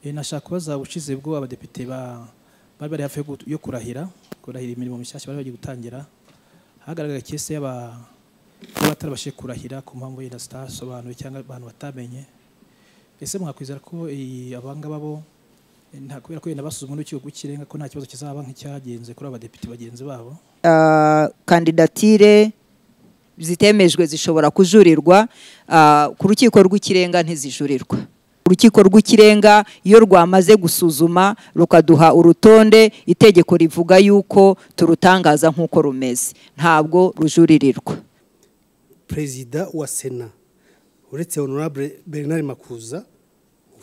Eh, nashaka kubaza ubushize bwo abadepite ba- bari bari hafi yo gu- yo kurahira kurahira imirimo mishyashya bari bagiye gutangira hagaragara kese y'aba- y'abatarabashije kurahira ku mpamvu yenda zitasobanuwe cyangwa abantu batamenye ese mwakwizera ko eh, abangaba bo eh, nta kubera ko yenda basuzumwe n'urukiko rw'ikirenga ko nta kibazo kizaba nk'icyagenze kuri abadepite bagenzi babo Ah, kandidatire zitemejwe zishobora kujurirwa ah, ku rukiko rw'ikirenga ntizijurirwa urukiko rw'ikirenga iyo rwamaze gusuzuma rukaduha urutonde itegeko rivuga yuko turutangaza nk'uko rumeze ntabwo rujuririrwa perezida wa sena uretse honorable bernard makuza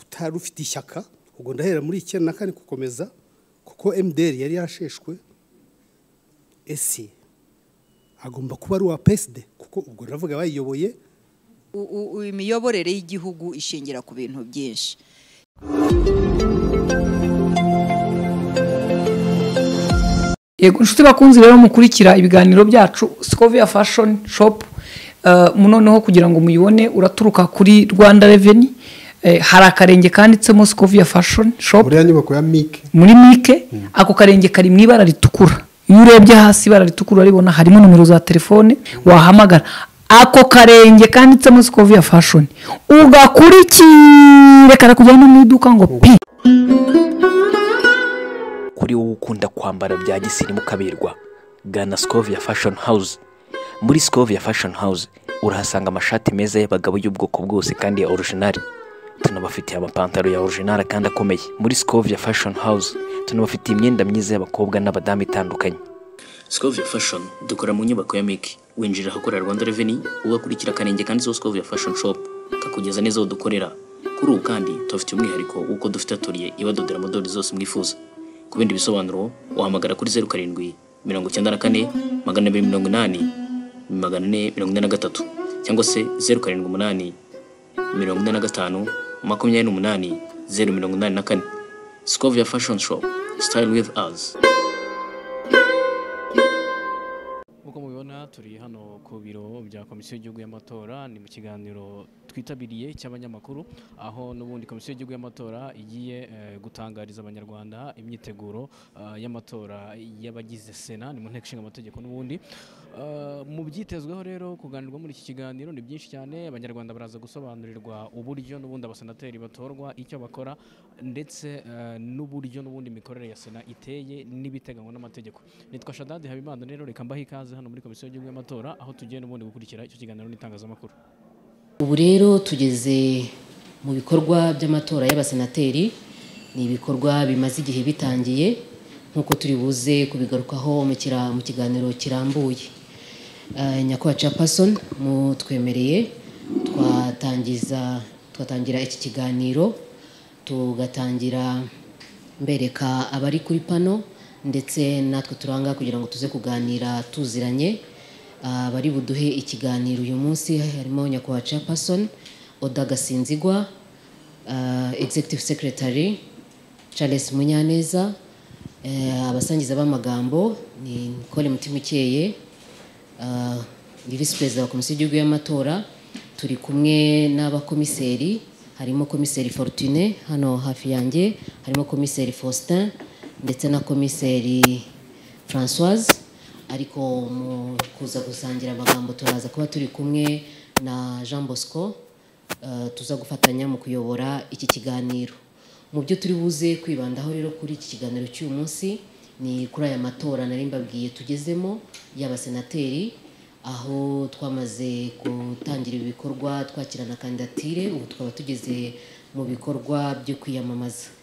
utari ufite ishyaka ubwo ndahera muri icyenda na kane gukomeza kuko mdr yari yarasheshwe ese agomba kuba ari uwa peside kuko ubwo ndavuga bayiyoboye U- u- u- imiyoborere y'igihugu ishingira ku bintu byinshi yego inshuti bakunzi rero mukurikira ibiganiro byacu Scovia Fashion Shop eh, mu noneho kugira ngo muyibone uraturuka kuri Rwanda Revenue eh, hari akarenge kanditsemo Scovia Fashion Shop buriya nyubako ya mike muri mike ako karenge kari mu ibara ritukura iyo urebye hasi ibara ritukura urabibona harimo nomero za telefone wahamagara ako karenge kanditsemo Scovia Fashion ugakurikire karakujyana mu iduka ngo pi kuri wowe ukunda kwambara bya gisirimu ukaberwa gana Scovia Fashion House muri Scovia Fashion House urahasanga amashati meza y'abagabo y'ubwoko bwose kandi ya original tunabafitiye amapantaro ya original kandi akomeye muri Scovia Fashion House tunabafitiye imyenda myiza y'abakobwa n'abadamu itandukanye Scovia Fashion dukora mu nyubako ya Miki winjira ahakorera Rwanda Revenue ugakurikira akarenge kanditseho Scovia Fashion Shop kakugeza neza aho dukorera kuri ubu kandi tubafite umwihariko w'uko dufite atoriye ibadodera modeli zose mwifuza ku bindi bisobanuro wahamagara kuri zeru karindwi mirongo icyenda na kane magana abiri mirongo inani magana ane mirongo ine na gatatu cyangwa se zeru karindwi umunani mirongo ine na gatanu makumyabiri n'umunani zeru mirongo inani na kane Scovia Fashion Shop Style with us nk'uko mubibona turi hano ku biro bya komisiyo y'igihugu y'amatora ni mu kiganiro twitabiriye cy'abanyamakuru aho n'ubundi komisiyo y'igihugu y'amatora igiye eh, gutangariza abanyarwanda imyiteguro eh, y'amatora y'abagize sena ni mu nteko ishinga amategeko n'ubundi Eh, mu byitezweho rero kuganirwa muri iki kiganiro ni byinshi cyane abanyarwanda baraza gusobanurirwa uburyo n'ubundi abasenateri batorwa icyo bakora ndetse eh, n'uburyo n'ubundi imikorere ya sena iteye n'ibiteganywa n'amategeko nitwa shadadi habimana rero reka mbahe ikaze hano muri komisiyo y'igihugu y'amatora aho tugiye n'ubundi gukurikira icyo kiganiro n'itangazamakuru ubu rero tugeze mu bikorwa by'amatora y'abasenateri ni ibikorwa bimaze igihe bitangiye nk'uko turi buze kubigarukaho mu kira- mu kiganiro kirambuye Eh, nyakubahwa chapason mutwemereye twatangiza twatangira iki kiganiro tugatangira mbereka abari kuri pano ndetse natwe turanga kugira ngo tuze kuganira tuziranye Ah, bari buduhe ikiganiro uyu munsi harimo nyakubahwa chairperson oda gasinzigwa ah, executive secretary charles munyaneza eh, abasangiza b'amagambo ni nicole mutimukeye ah, ni visi perezida wa komisiyo y'igihugu y'amatora turi kumwe n'abakomiseri harimo komiseri fortune hano hafi yanjye harimo komiseri faustin ndetse na komiseri francoise ariko mu kuza gusangira amagambo turaza kuba turi kumwe na jean bosco eh, tuza gufatanya mu kuyobora iki kiganiro mu byo turi buze kwibandaho rero kuri iki kiganiro cy'uyu munsi ni kuri aya matora nari mbabwiye tugezemo y'abasenateri aho twamaze gutangira ibikorwa twakirana kandidatire ubu tukaba tugeze mu bikorwa byo kwiyamamaza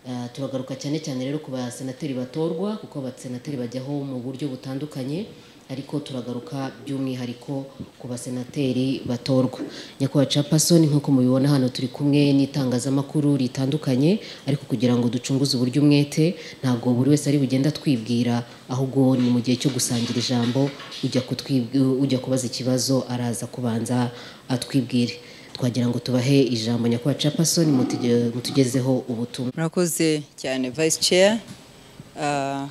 Eh, turagaruka cyane cyane rero ku basenateri batorwa kuko abasenateri bajyaho mu buryo butandukanye ariko turagaruka by'umwihariko ku basenateri batorwa nyakubahwa capasoni nk'uko mubibona hano turi kumwe n'itangazamakuru ritandukanye ariko kugira ngo ducunguze uburyo umwete ntabwo buri wese ari bugenda twibwira ahubwo ni mu gihe cyo gusangira ijambo ujya kutwib- ujya kubaza ikibazo araza kubanza atwibwire twagira ngo tubahe ijambo nyakubahwa capasoni mutuje- mutugezeho ubutumwa murakoze cyane vice chair Ah,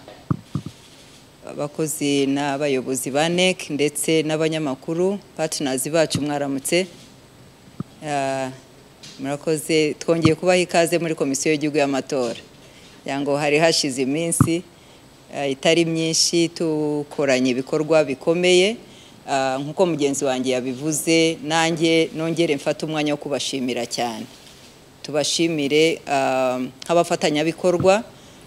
abakozi n'abayobozi ba nec ndetse n'abanyamakuru partners bacu mwaramutse Ah, murakoze twongeye kubaha ikaze muri komisiyo y'igihugu y'amatora kugira ngo hari hashize iminsi eh, itari myinshi tukoranye ibikorwa bikomeye Ah, nk'uko mugenzi wanjye yabivuze nanjye nongere mfate umwanya wo kubashimira cyane tubashimire ah, nk'abafatanyabikorwa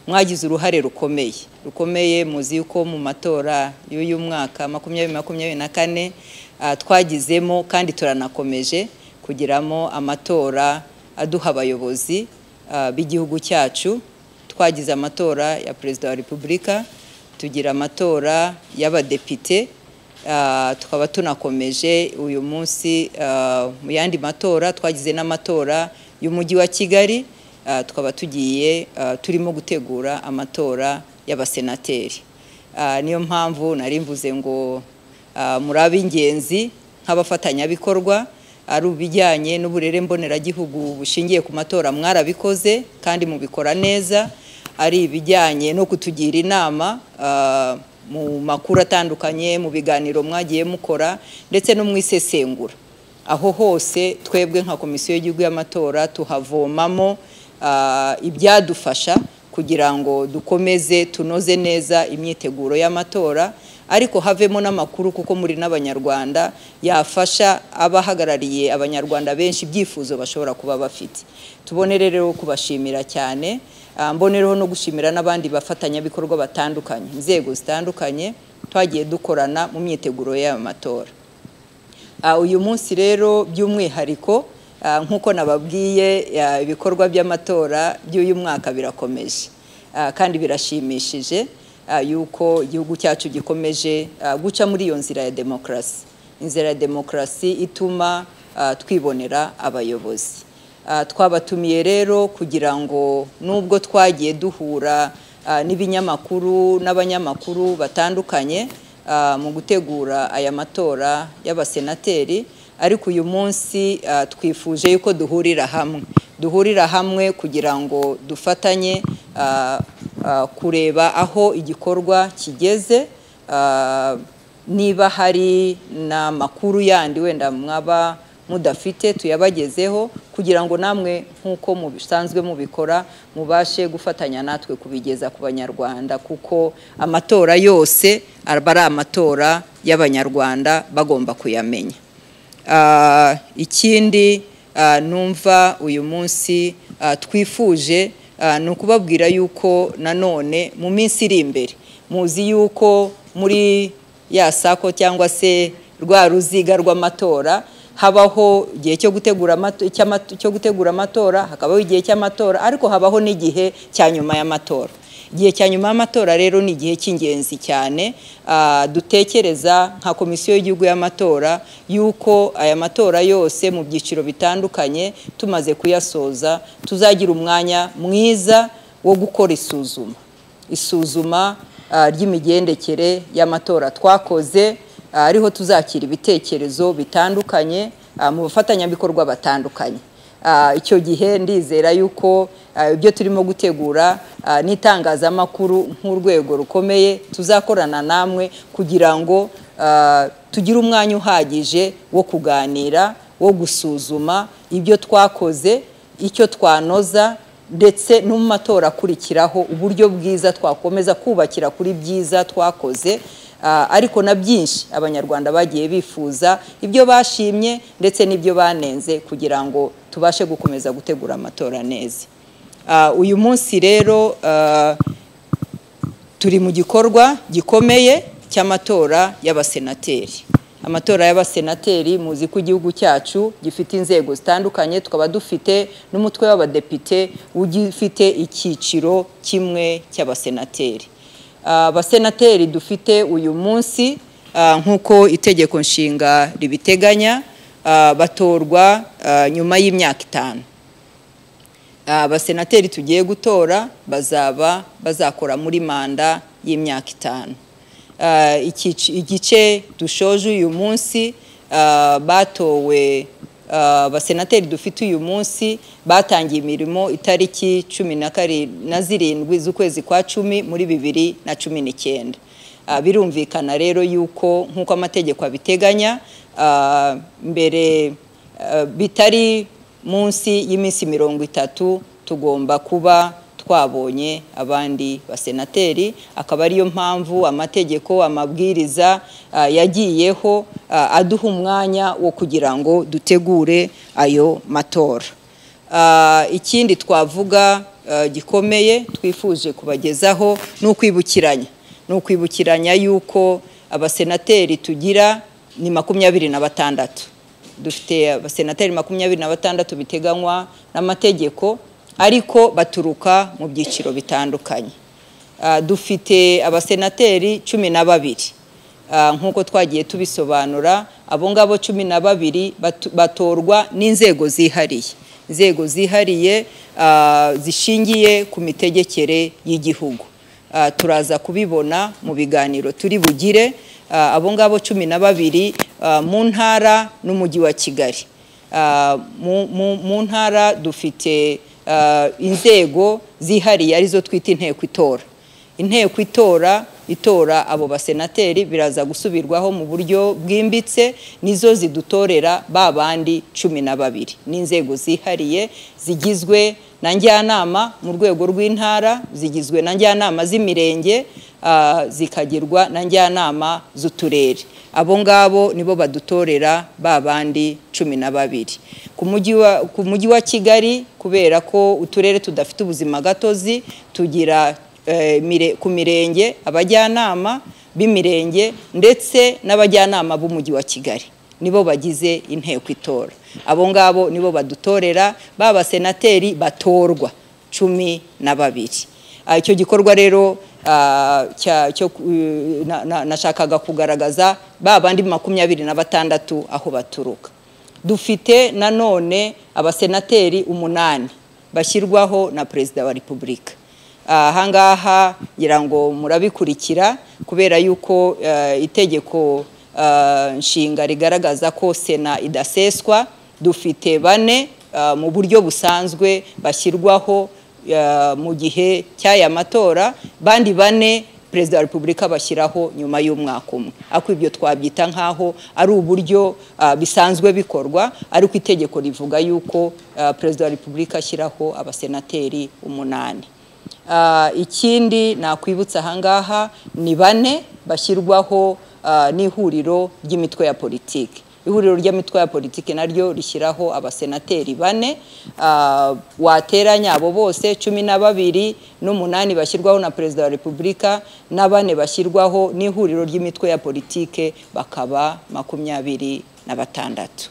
mwagize uruhare rukomeye rukomeye muzi yuko mu matora y'uyu mwaka makumyabiri makumyabiri na kane ah, twagizemo kandi turanakomeje kugiramo amatora aduha abayobozi ah, b'igihugu cyacu twagize amatora ya perezida wa repubulika tugira amatora y'abadepite ah, tukaba tunakomeje uyu munsi ah, mu yandi matora twagize n'amatora y'umujyi wa kigali Ah, tukaba tugiye ah, turimo gutegura amatora y'abasenateri Ah, niyo mpamvu nari mvuze ngo ah, muri ab'ingenzi nk'abafatanyabikorwa ari ubijyanye n'uburere mboneragihugu bushingiye ku matora mwarabikoze kandi mubikora neza ari ibijyanye no kutugira inama ah, mu makuru atandukanye mu biganiro mwagiye mukora ndetse no mu isesengura aho hose twebwe nka komisiyo y'igihugu y'amatora tuhavomamo ah, ibyadufasha kugira ngo dukomeze tunoze neza imyiteguro y'amatora ariko havemo n'amakuru kuko muri n'abanyarwanda yafasha abahagarariye abanyarwanda benshi ibyifuzo bashobora kuba bafite tubonere rero kubashimira cyane ah, mbonereho no gushimira n'abandi bafatanyabikorwa batandukanye inzego zitandukanye twagiye dukorana mu myiteguro y'aya matora Ah, uyu munsi rero by'umwihariko ah, nk'uko nababwiye ah, ibikorwa by'amatora by'uyu mwaka birakomeje Ah, kandi birashimishije ah, yuko igihugu cyacu gikomeje ah, guca muri iyo nzira ya demokarasi inzira ya demokarasi ituma ah, twibonera abayobozi Ah, twabatumiye rero kugira ngo nubwo twagiye duhura ah, n'ibinyamakuru n'abanyamakuru batandukanye ah, mu gutegura aya matora y'abasenateri ariko uyu munsi ah, twifuje yuko duhurira hamwe duhurira hamwe kugira ngo dufatanye ah, ah, kureba aho igikorwa kigeze ah, niba hari n'amakuru yandi wenda mwaba mudafite tuyabagezeho kugira ngo namwe nk'uko mubisanzwe mubikora mubashe gufatanya natwe kubigeza ku banyarwanda kuko amatora yose aba ari amatora y'abanyarwanda bagomba kuyamenya Ah, ikindi ah, numva uyu munsi ah, twifuje ah, ni ukubabwira yuko nanone mu minsi iri imbere muzi yuko muri ya sako cyangwa se rwa ruziga rw'amatora habaho igihe cyo gutegura amato- cy'amato- cyo gutegura amatora hakabaho igihe cy'amatora ariko habaho n'igihe cya nyuma y'amatora igihe cya nyuma y'amatora rero ni igihe cy'ingenzi cyane ah, dutekereza nka komisiyo y'igihugu y'amatora yuko aya matora yose mu byiciro bitandukanye tumaze kuyasoza tuzagira umwanya mwiza wo gukora isuzuma isuzuma ah, ry'imigendekere y'amatora twakoze ah, ariho tuzakira ibitekerezo bitandukanye ah, mu bafatanyabikorwa batandukanye Ah, icyo gihe ndizera yuko ah, ibyo turimo gutegura ah, n'itangazamakuru nk'urwego rukomeye tuzakorana namwe kugira ngo ah, tugire umwanya uhagije wo kuganira wo gusuzuma ibyo twakoze icyo twanoza ndetse no mu matora akurikiraho uburyo bwiza twakomeza kubakira kuri byiza twakoze ah, ariko na byinshi abanyarwanda bagiye bifuza ibyo bashimye ndetse n'ibyo banenze kugira ngo tubashe gukomeza gutegura amatora neza Ah, uyu munsi rero ah, turi mu gikorwa gikomeye cy'amatora y'abasenateri amatora y'abasenateri muzi ko igihugu cyacu gifite inzego zitandukanye tukaba dufite n'umutwe w'abadepite ugifite icyiciro kimwe cy'abasenateri Ah, abasenateri dufite uyu munsi ah, nk'uko itegeko nshinga ribiteganya ah, batorwa ah, nyuma y'imyaka itanu abasenateri tugiye gutora bazaba bazakora muri manda y'imyaka itanu Ah, ikici- igice dushoje uyu munsi ah, batowe ah, abasenateri dufite uyu munsi batangiye imirimo itariki cumi na kari- na zirindwi z'ukwezi kwa cumi muri bibiri na cumi n'icyenda Ah, birumvikana rero yuko nk'uko amategeko abiteganya ah, mbere ah, bitari munsi y'iminsi mirongo itatu tugomba kuba twabonye abandi basenateri akaba ariyo mpamvu amategeko amabwiriza ah, yagiyeho ah, aduha umwanya wo kugira ngo dutegure ayo matora Ah, ikindi twavuga ah, gikomeye twifuje kubagezaho ni ukwibukiranya ni ukwibukiranya yuko abasenateri tugira ni makumyabiri na batandatu dufite abasenateri makumyabiri na batandatu biteganywa n'amategeko ariko baturuka mu byiciro bitandukanye Ah, dufite abasenateri cumi na babiri Ah, nk'uko twagiye tubisobanura abo ngabo cumi na babiri batu- batorwa n'inzego zihariye inzego zihariye ah, zishingiye ku mitegekere y'igihugu Ah, turaza kubibona mu biganiro turi bugire Ah, abo ngabo cumi na babiri ah, mu ntara n'umujyi wa kigali Ah, mu- mu- mu ntara dufite ah, inzego zihariye arizo twita inteko itora inteko itora itora abo basenateri biraza gusubirwaho mu buryo bwimbitse nizo zidutorera ba bandi cumi na babiri n'inzego zihariye zigizwe na njyanama mu rwego rw'intara zigizwe na njyanama z'imirenge ah, zikagirwa na njyanama z'uturere abo ngabo nibo badutorera ba bandi cumi na babiri ku mujyi wa- ku mujyi wa kigali kubera ko uturere tudafite ubuzima gatozi tugira eh, mire- ku mirenge abajyanama b'imirenge ndetse n'abajyanama b'umujyi wa kigali nibo bagize inteko itora abo ngabo nibo badutorera ba basenateri batorwa cumi na babiri Ah, icyo gikorwa rero ah, cya- cyo ku- na- na- nashakaga kugaragaza ba bandi makumyabiri na batandatu aho baturuka dufite nanone abasenateri umunani bashyirwaho na perezida wa repubulika ahangaha ngira ngo murabikurikira kubera yuko eh, itegeko eh, nshinga rigaragaza ko sena idaseswa dufite bane eh, mu buryo busanzwe bashyirwaho eh, mu gihe cy'aya matora bandi bane perezida wa repubulika bashyiraho nyuma y'umwaka umwe ariko ibyo twabyita nk'aho ari uburyo ah, bisanzwe bikorwa ariko itegeko rivuga yuko ah, perezida wa repubulika ashyiraho abasenateri umunani Ah, ikindi nakwibutsa ahangaha ni bane bashyirwaho ah, n'ihuriro ry'imitwe ya politiki ihuriro ry'imitwe ya politiki naryo rishyiraho abasenateri bane Ah, wateranya abo bose cumi na babiri n'umunani bashyirwaho na perezida wa repubulika na bane bashyirwaho n'ihuriro ry'imitwe ya politiki bakaba makumyabiri na batandatu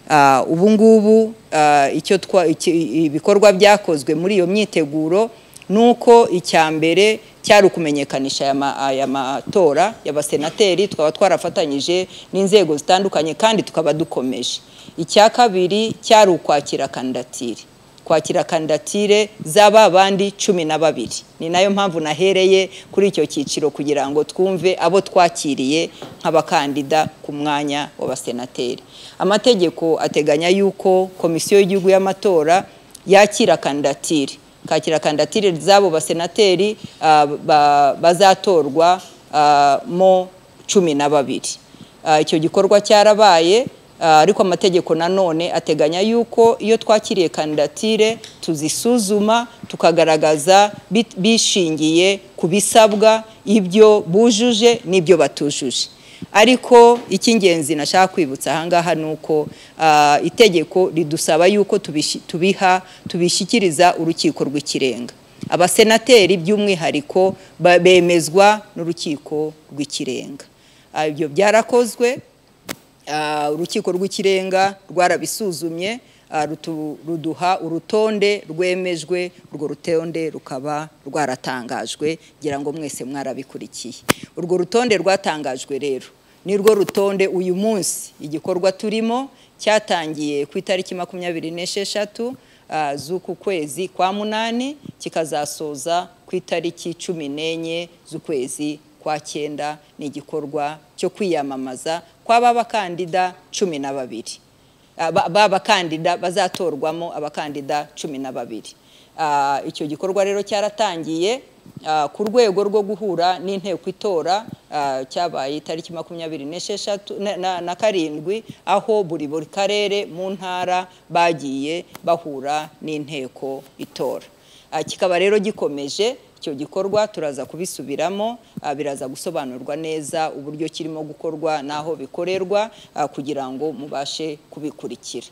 Ah, ubu ngubu ah, icyo twa- iki- ibikorwa byakozwe muri iyo myiteguro ni uko icya mbere cyari ukumenyekanisha aya ma- aya matora y'abasenateri tukaba twarafatanyije n'inzego zitandukanye kandi tukaba dukomeje icya kabiri cyari ukwakira kandidatire kwakira kandidatire z'aba bandi cumi na babiri ni nayo mpamvu nahereye kuri icyo cyiciro kugira ngo twumve abo twakiriye nk'abakandida ku mwanya w'abasenateri amategeko ateganya yuko komisiyo y'igihugu y'amatora yakira kandidatire kakira kandidatire z'abo basenateri ah, ba- bazatorwa ah, mo cumi na babiri Ah, icyo gikorwa cyarabaye ah, ariko amategeko nanone ateganya yuko iyo twakiriye kandidatire tuzisuzuma tukagaragaza bi- bishingiye ku bisabwa ibyo bujuje n'ibyo batujuje ariko icy'ingenzi nashaka kwibutsa ahangaha ni uko ah, itegeko ridusaba yuko tubishi- tubiha tubishyikiriza urukiko rw'ikirenga abasenateri by'umwihariko ba- bemezwa n'urukiko rw'ikirenga Ah, ibyo byarakozwe Ah, urukiko rw'ikirenga rwarabisuzumye ah, rutu- ruduha urutonde rwemejwe urwo rutonde rukaba rwaratangajwe ngira ngo mwese mwarabikurikiye urwo rutonde rwatangajwe rero ni rwo rutonde uyu munsi igikorwa turimo cyatangiye ku itariki makumyabiri n'esheshatu ah, z'uku kwezi kwa munani kikazasoza ku itariki cumi n'enye z'ukwezi kwa cyenda ni igikorwa cyo kwiyamamaza kw'aba bakandida cumi na babiri Aba- ba bakandida bazatorwamo abakandida cumi na babiri Ah, icyo gikorwa rero cyaratangiye ah, ku rwego rwo guhura n'inteko itora ah, cyabaye itariki makumyabiri n'esheshatu na- na- na karindwi aho buri buri karere mu ntara bagiye bahura n'inteko itora Ah, kikaba rero gikomeje icyo gikorwa turaza kubisubiramo ah, biraza gusobanurwa neza uburyo kirimo gukorwa n'aho bikorerwa ah, kugira ngo mubashe kubikurikira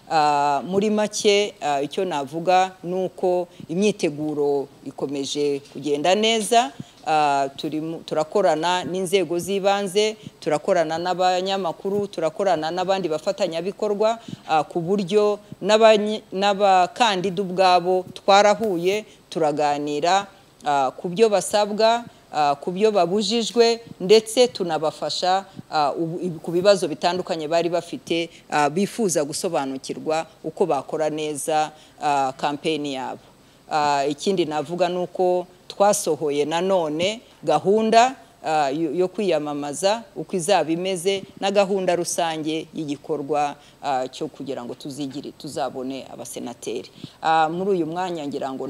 Ah, muri make ah, icyo navuga ni uko imyiteguro ikomeje kugenda neza Ah, turimu- turakorana n'inzego z'ibanze turakorana n'abanyamakuru turakorana n'abandi bafatanyabikorwa ah, ku buryo n'abanye- n'abakandida ubwabo twarahuye turaganira ah, ku byo basabwa ah, ku byo babujijwe ndetse tunabafasha ah, ubu- ib- ku bibazo bitandukanye bari bafite ah, bifuza gusobanukirwa uko bakora neza ah, kampeni yabo Ah, ikindi navuga ni uko twasohoye nanone gahunda ah, yo yo kwiyamamaza uko izaba imeze na gahunda rusange y'igikorwa ah, cyo kugira ngo tuzigire tuzabone abasenateri Ah, muri uyu mwanya ngira ngo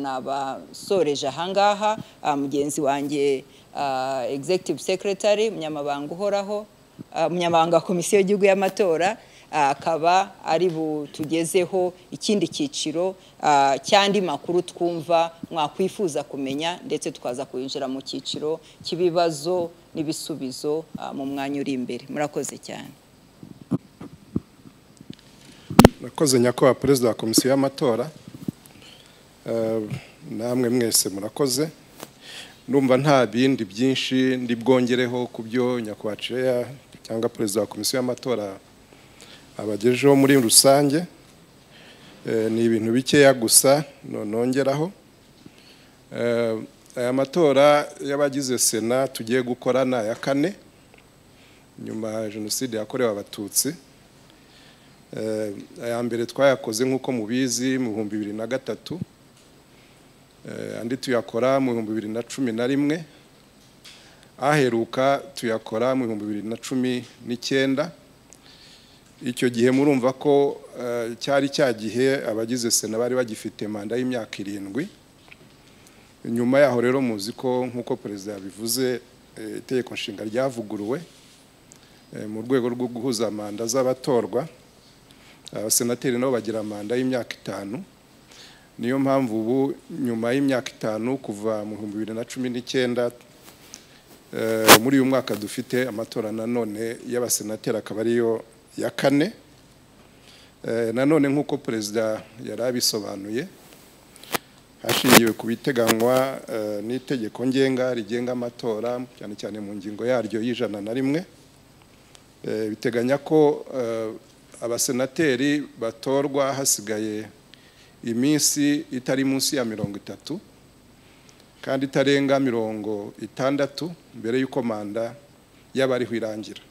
nabasoreje ahangaha ah, mugenzi wanjye ah, executive secretary munyamabanga uhoraho ah, munyamabanga wa komisiyo y'igihugu y'amatora ah, akaba ari butugezeho ikindi cyiciro ah, cy'andi makuru twumva mwakwifuza kumenya ndetse tukaza kuyinjira mu cyiciro cy'ibibazo n'ibisubizo ah, mu mwanya uri imbere murakoze cyane murakoze nyakubahwa perezida wa komisiyo y'amatora Eh, namwe mwese murakoze ndumva nta bindi byinshi ndi bwongereho ku byo nyakubahwa ceya cyangwa perezida wa komisiyo y'amatora abagejejeho muri rusange Eh, ni ibintu bikeya gusa no- nongeraho Eh, aya matora y'abagize sena tugiye gukora ni aya kane nyuma ya jenoside yakorewe abatutsi Eh, aya mbere twayakoze nk'uko mubizi mu bihumbi bibiri na gatatu Eh, andi tuyakora mu bihumbi bibiri na cumi na rimwe aheruka tuyakora mu bihumbi bibiri na cumi n'icyenda icyo gihe murumva ko eh, cyari cya gihe abagize sena bari bagifite manda y'imyaka irindwi nyuma yaho rero muzi ko nk'uko perezida yabivuze eh, itegeko nshinga ryavuguruwe eh, mu rwego rwo guhuza manda z'abatorwa abasenateri nabo bagira manda y'imyaka itanu niyo mpamvu ubu nyuma y'imyaka itanu kuva mu bihumbi bibiri na cumi n'icyenda eh, muri uyu mwaka dufite amatora nanone y'abasenateri akaba ariyo ya kane Eh, nanone nk'uko perezida yari abisobanuye hashingiwe ku biteganywa eh, n'itegeko ngenga rigenga amatora cyane cyane mu ngingo yaryo y'ijana na rimwe Eh, biteganya ko eh, abasenateri batorwa hasigaye iminsi itari munsi ya mirongo itatu kandi itarenga mirongo itandatu mbere y'uko manda y'abariho irangira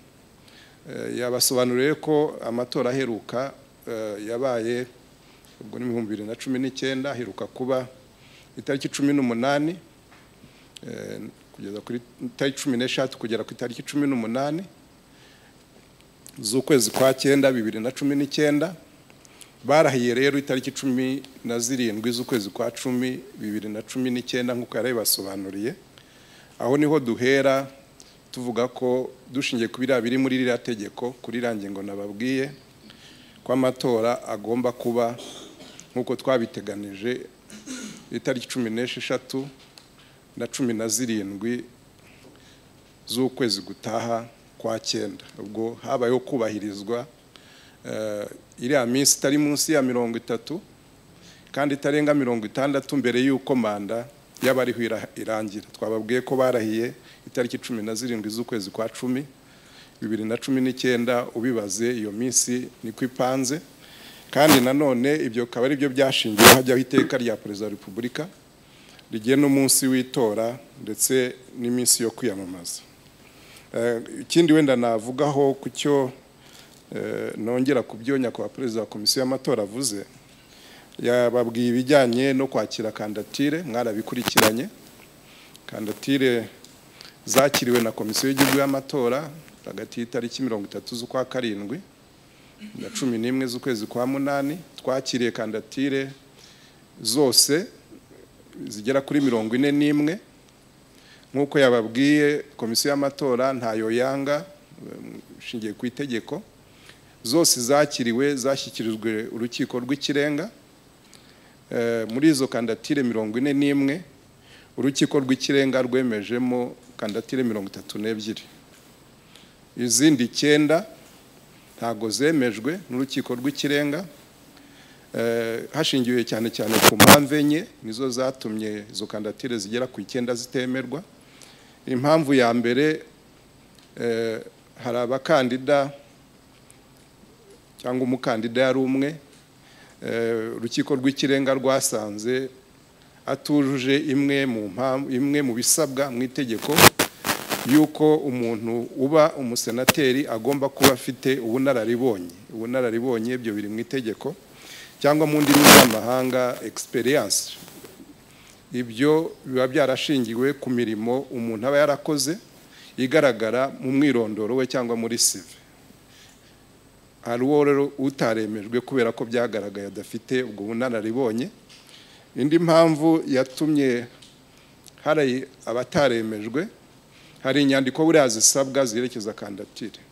Eh, yabasobanuriye ko amatora aheruka eh, yabaye ubwo ni ibihumbi bibiri na cumi n'icyenda aheruka kuba itariki cumi n'umunani eh, kugeza kuri itariki cumi n'eshatu kugera ku itariki cumi n'umunani z'ukwezi kwa cyenda bibiri na cumi n'icyenda barahiye rero itariki cumi na zirindwi z'ukwezi kwa cumi bibiri na cumi n'icyenda nk'uko yari yabibasobanuriye aho niho duhera tuvuga ko dushingiye ku biriya biri muri ririya tegeko kuri iriya ngingo nababwiye ko amatora agomba kuba nk'uko twabiteganije itariki cumi n'esheshatu na cumi na zirindwi z'ukwezi gutaha kwa cyenda ubwo habayeho kubahirizwa eh, iriya minsi itari munsi ya mirongo itatu kandi itarenga mirongo itandatu mbere y'uko manda y'abariho ira- irangira twababwiye ko barahiye itariki cumi na zirindwi z'ukwezi kwa cumi bibiri na cumi n'icyenda ubibaze iyo minsi niko ipanze kandi nanone ibyo bikaba ari byo byashingiweho hajyaho iteka rya perezida wa repubulika rigena umunsi w'itora ndetse n'iminsi yo kwiyamamaza Eh, ikindi wenda navugaho ku cyo eh, nongera ku byo nyakubahwa perezida wa komisiyo y'amatora avuze yababwiye ibijyanye no kwakira kandatire mwarabikurikiranye kandatire zakiriwe na komisiyo y'igihugu y'amatora hagati y'itariki mirongo itatu z'ukwa karindwi na cumi n'imwe z'ukwezi kwa munani twakiriye kandatire zose zigera kuri mirongo ine n'imwe nk'uko yababwiye komisiyo y'amatora ntayo yanga ishingiye ku itegeko zose zakiriwe zashyikirijwe urukiko rw'ikirenga Eh, muri izo kandidatire mirongo ine n'imwe urukiko rw'ikirenga rwemejemo kandidatire mirongo itatu n'ebyiri izindi icyenda ntabwo zemejwe n'urukiko rw'ikirenga Eh, hashingiwe cyane cyane ku mpamvu enye nizo zatumye izo kandidatire zigera ku icyenda zitemerwa impamvu ya mbere eh, hari abakandida cyangwa umukandida yari umwe Eh, urukiko rw'ikirenga rwasanze atujuje imwe mu mpamvu imwe mu bisabwa mu itegeko yuko umuntu uba umusenateri agomba kuba afite ubunararibonye ubunararibonye ibyo biri mu itegeko cyangwa mu ndimi z'amahanga experience ibyo biba byarashingiwe ku mirimo umuntu aba yarakoze igaragara mu mwirondoro we cyangwa muri sive hari uwo rero utaremejwe kubera ko byagaragaye adafite ubwo bunararibonye indi mpamvu yatumye hari abataremejwe hari inyandiko buriya zisabwa zerekeza kandidatire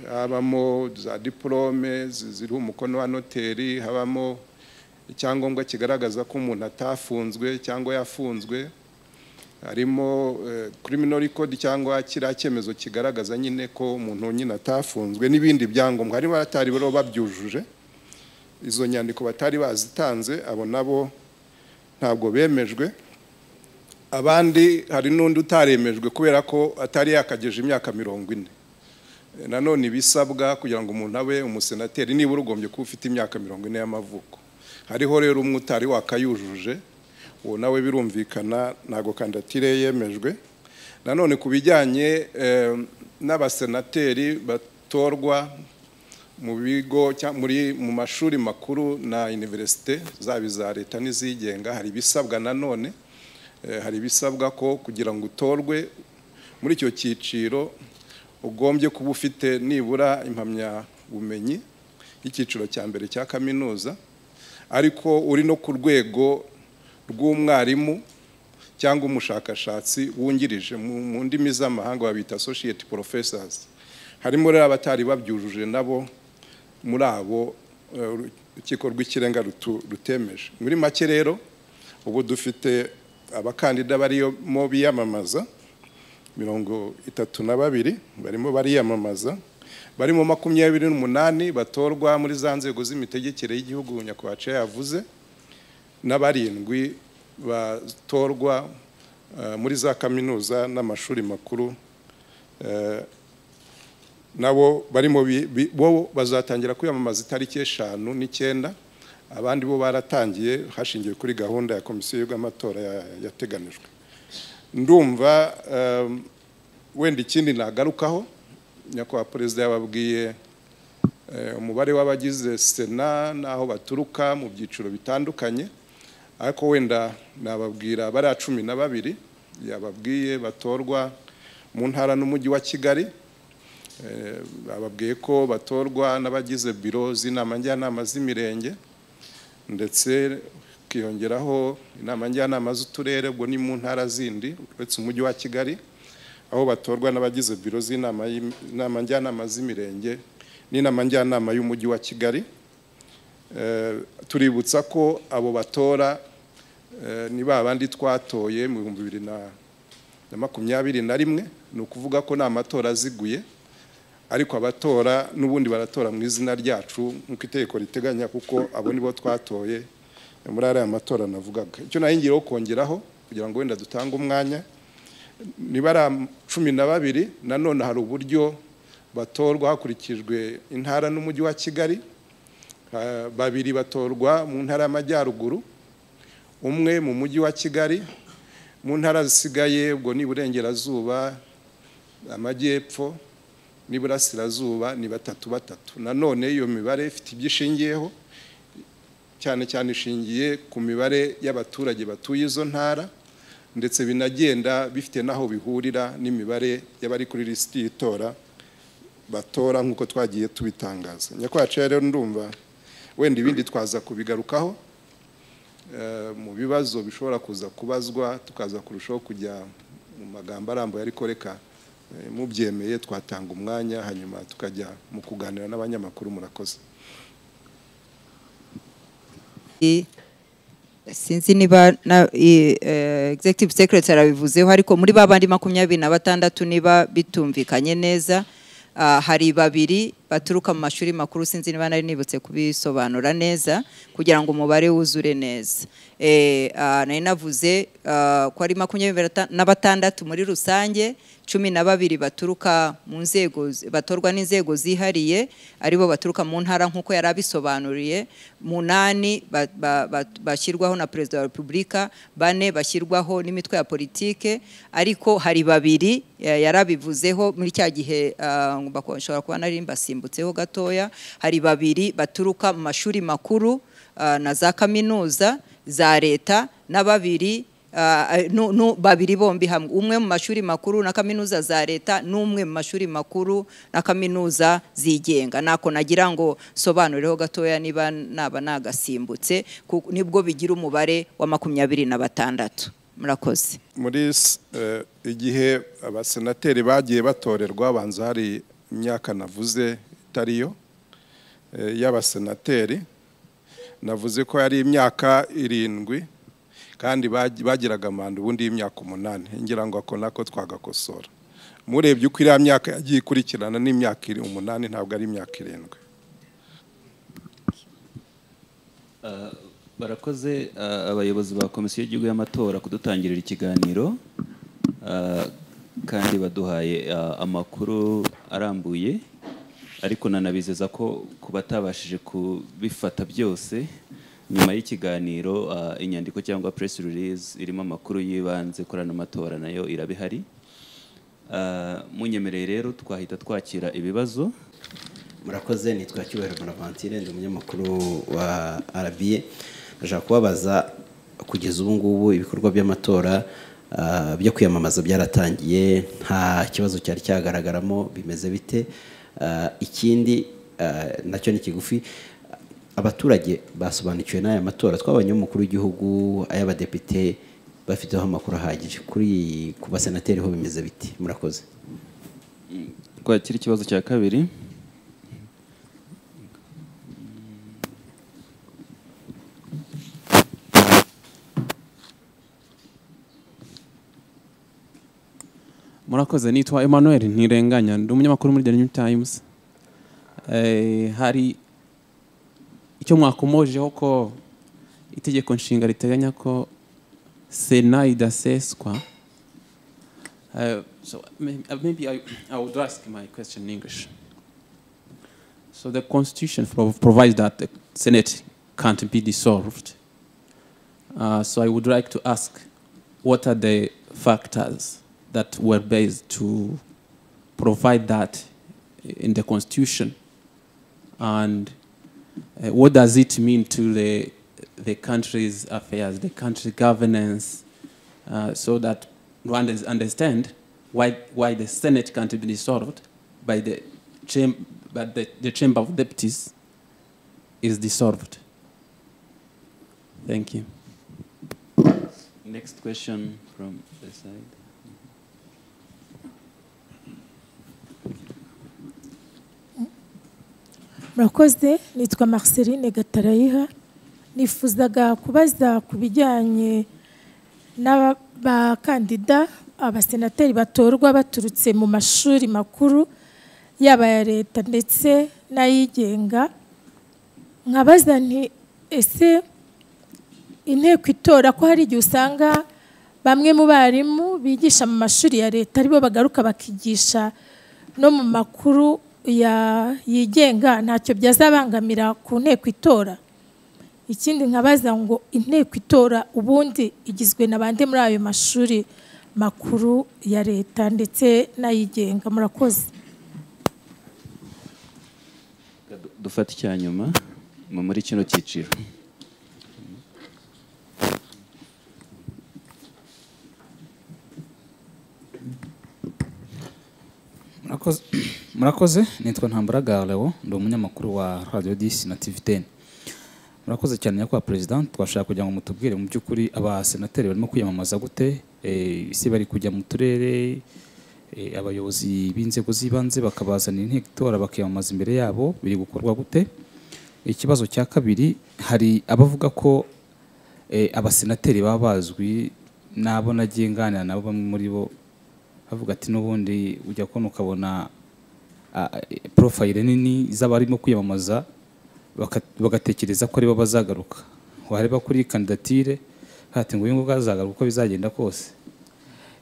habamo za diporome ziriho umukono wa noteri habamo icyangombwa kigaragaza ko umuntu atafunzwe cyangwa yafunzwe harimo criminal record cyangwa kiriya cyemezo kigaragaza nyine ko umuntu nyine atafunzwe n'ibindi byangombwa harimo abatari bariho babyujuje izo nyandiko batari bazitanze abo nabo ntabwo bemejwe abandi hari n'undi utaremejwe kubera ko atari yakageje imyaka mirongo ine nanone ibisabwa kugira ngo umuntu abe umusenateri nibura ugombye kuba ufite imyaka mirongo ine y'amavuko hariho rero umwe utari wakayujuje uwo nawe birumvikana ntabwo kandidatire yemejwe nanone ku bijyanye n'abasenateri batorwa mu bigo muri mu mashuri makuru na iniverisite zaba iza leta n'izigenga hari ibisabwa nanone hari ibisabwa ko kugira ngo utorwe muri icyo cyiciro ugombye kuba ufite nibura impamyabumenyi y'icyiciro cya mbere cya kaminuza ariko uri no ku rwego rw'umwarimu cyangwa umushakashatsi wungirije mu ndimi z'amahanga babita associate professors harimo rero abatari babyujuje nabo muri abo urukiko rw'ikirenga rutemeje muri make rero ubu dufite abakandida barimo biyamamaza mirongo itatu na babiri barimo bariyamamaza barimo makumyabiri n'umunani batorwa muri za nzego z'imitegekere y'igihugu nyakubahwa yavuze n'abarindwi batorwa muri za kaminuza n'amashuri makuru nabo barimo bo bazatangira kwiyamamaza itariki eshanu n'icyenda abandi bo baratangiye hashingiwe kuri gahunda ya komisiyo y'amatora yateganijwe ndumva wenda ikindi nagarukaho nyakubahwa perezida yababwiye umubare w'abagize sena n'aho baturuka mu byiciro bitandukanye ariko wenda nababwira bariya cumi na babiri yababwiye batorwa mu ntara n'umujyi wa kigali bababwiye ko batorwa n'abagize biro z'inama njyanama z'imirenge ndetse ukiyongeraho inama njyanama z'uturere ubwo ni mu ntara zindi uretse umujyi wa kigali aho batorwa n'abagize biro z'inama njyanama z'imirenge n'inama njyanama y'umujyi wa kigali tuributsa ko abo batora ni ba bandi twatoye mu bihumbi bibiri na makumyabiri na rimwe ni ukuvuga ko ni amatora aziguye ariko abatora n'ubundi baratora mu izina ryacu nk'uko itegeko riteganya kuko abo nibo twatoye muri ariya matora navugaga icyo nahingiraho kongeraho kugira ngo wenda dutange umwanya niba ari cumi na babiri nanone hari uburyo batorwa hakurikijwe intara n'umujyi wa kigali babiri batorwa mu ntara y'amajyaruguru umwe mu mujyi wa kigali mu ntara zisigaye ubwo ni iburengerazuba amajyepfo n'iburasirazuba ni batatu batatu nanone iyo mibare ifite ibyo ishingiyeho cyane cyane ishingiye ku mibare y'abaturage batuye izo ntara ndetse binagenda bifite n'aho bihurira n'imibare y'abari kuri lisiti y'itora batora nk'uko twagiye tubitangaza nyakwacu rero ndumva wenda ibindi twaza kubigarukaho eh, mu bibazo bishobora kuza kubazwa tukaza kurushaho kujya mu magambo arambuye ariko reka eh, mubyemeye twatanga umwanya hanyuma tukajya mu kuganira n'abanyamakuru murakoze I- sinzi niba na i- eh, executive secretary abivuzeho ariko muri ba bandi makumyabiri na batandatu niba bitumvikanye neza ah, hari babiri baturuka mu mashuri makuru sinzi niba nari nibutse kubisobanura neza kugira ngo umubare wuzure neza Eh, ah, nari navuze ah, ko ari makumyabiri bata- na batandatu muri rusange cumi na babiri baturuka mu nzego zi- batorwa n'inzego zihariye aribo baturuka mu ntara nk'uko yari abisobanuriye munani ba- ba- ba- bashyirwaho na perezida wa repubulika bane bashyirwaho n'imitwe ya politike ariko hari babiri eh, yari abivuzeho muri cya gihe ah, bako- nshobora kuba nari mbasimbutseho gatoya hari babiri baturuka mu mashuri makuru ah, na za kaminuza za leta na babiri ah, nu- nu- babiri bombi hamwe umwe mu mashuri makuru na kaminuza za leta n'umwe mu mashuri makuru na kaminuza zigenga nako nagira ngo sobanureho gatoya niba naba nagasimbutse ku- nibwo bigira umubare wa makumyabiri na batandatu murakoze muri s- eh, igihe abasenateri bagiye batorerwa banza hari imyaka navuze itari yo eh, y'abasenateri navuze ko yari imyaka irindwi kandi bagi- bagiraga manda ubundi y'imyaka umunani ngira ngo ako nako twagakosora murebye uko iriya myaka yagiye ikurikirana n'imyaka iri umunani ntabwo ari imyaka irindwi barakoze ah, abayobozi ba komisiyo y'igihugu y'amatora kudutangirira ikiganiro ah, kandi baduhaye ah, amakuru arambuye ariko nanabizeza ko ku batabashije kubifata byose nyuma y'ikiganiro ah, inyandiko cyangwa press release irimo amakuru y'ibanze kuri ano matora nayo iraba ihari Ah, munyemereye rero twahita twakira ibibazo murakoze nitwa cyubahiro bonaventure ndi umunyamakuru wa arabiye nashaka kubabaza kugeza ubu ngubu ibikorwa by'amatora ah, byo kwiyamamaza byaratangiye nta kibazo cyari cyagaragaramo bimeze bite Ah, ikindi ah, nacyo ni kigufi abaturage basobanukiwe n'aya matora twabonye umukuru w'igihugu ay'abadepite bafiteho amakuru ahagije kuri ku basenateri ho bimeze biti murakoze twakira ikibazo cya kabiri murakoze nitwa emmanuel ntirenganya ndi umunyamakuru muri the new times Eh, hari icyo mwakomojeho ko itegeko nshinga riteganya ko sena idaseswa Eh, so maybe, uh, maybe I, I would ask my question in English. So the Constitution pro- provides that the Senate can't be dissolved. Uh, so I would like to ask, what are the factors that were based to provide that in the Constitution, and uh, what does it mean to the the country's affairs, the country governance, uh, so that Rwandans understand why why the Senate can't be dissolved by the cham- by the, the Chamber of Deputies is dissolved. Thank you. Next question from the side. murakoze nitwa marceline gatarayiha nifuzaga kubaza ku bijyanye n'abakandida abasenateri batorwa baturutse mu mashuri makuru yaba aya leta ndetse n'ayigenga nkabaza nti ese inteko itora ko hari igihe usanga bamwe mu barimu bigisha mu mashuri ya leta aribo bagaruka bakigisha no mu makuru ya- yigenga ntacyo byazabangamira ku nteko itora ikindi nkabaza ngo inteko itora ubundi igizwe na bande muri ayo mashuri makuru ya leta ndetse n'ayigenga murakoze Dufate icya nyuma mu- muri kino cyiciro. Murakoze- murakoze nitwa ntambara galewo ndi umunyamakuru wa radiyo disi na tivi teni murakoze cyane nyakubahwa perezida twashaka kugira ngo mutubwire mu by'ukuri abasenateri barimo kwiyamamaza gute Eh, ese bari kujya mu turere eh, abayobozi b'inzego z'ibanze bakabazanira inteko itora bakiyamamaza imbere yabo biri gukorwa gute ikibazo cya kabiri hari abavuga ko eh, abasenateri baba bazwi n'abo nagiye nganira nabo bamwe muri bo bavuga ati n'ubundi ujya kubona ukabona ah, eh, porofayile nini z'abarimo kwiyamamaza baka- bagatekereza ko aribo bazagaruka wareba kuri kandidatire hati ngo uyu nguyu azagaruka uko bizagenda kose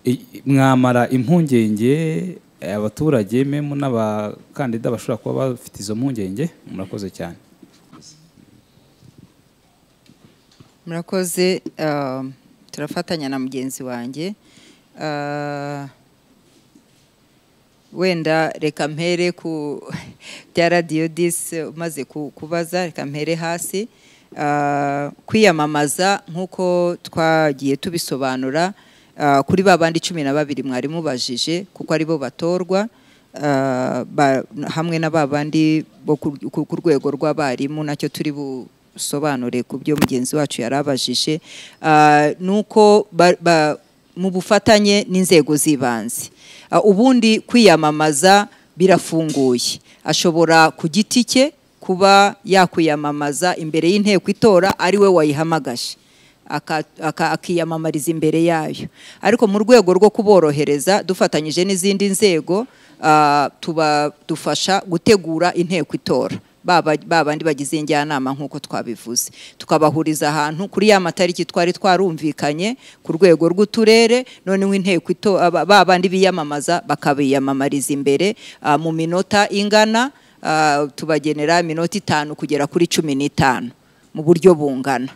I- mwamara impungenge eh, abaturage memo n'abakandida bashobora kuba bafite izo mpungenge murakoze cyane murakoze ah, turafatanya na mugenzi wanjye Ah, wenda reka mpere ku bya radiyo disi umaze ku- kubaza reka mpere hasi Ah, kwiyamamaza nk'uko twagiye tubisobanura ah, kuri ba bandi cumi na babiri mwari mubajije kuko aribo batorwa ah, ba- hamwe na ba bandi bo ku ku- ku rwego rw'abarimu nacyo turi busobanure ku byo mugenzi wacu yari abajije Ah, nuko ba- ba- mu bufatanye n'inzego z'ibanze Ah, ubundi kwiyamamaza birafunguye ashobora ku giti cye kuba yakwiyamamaza imbere y'inteko itora ari we wayihamagaje aka- aka- akiyamamariza imbere yayo ariko mu rwego rwo kuborohereza dufatanyije n'izindi nzego ah, tubadufasha gutegura inteko itora baba ba bandi bagize injyanama nk'uko twabivuze tukabahuriza ahantu kuri ya matariki twari twarumvikanye ku rwego rw'uturere noneho inteko ito- aba- ba bandi biyamamaza bakabiyamamariza imbere ah, mu minota ingana ah, tubagenera iminota itanu kugera kuri cumi n'itanu mu buryo bungana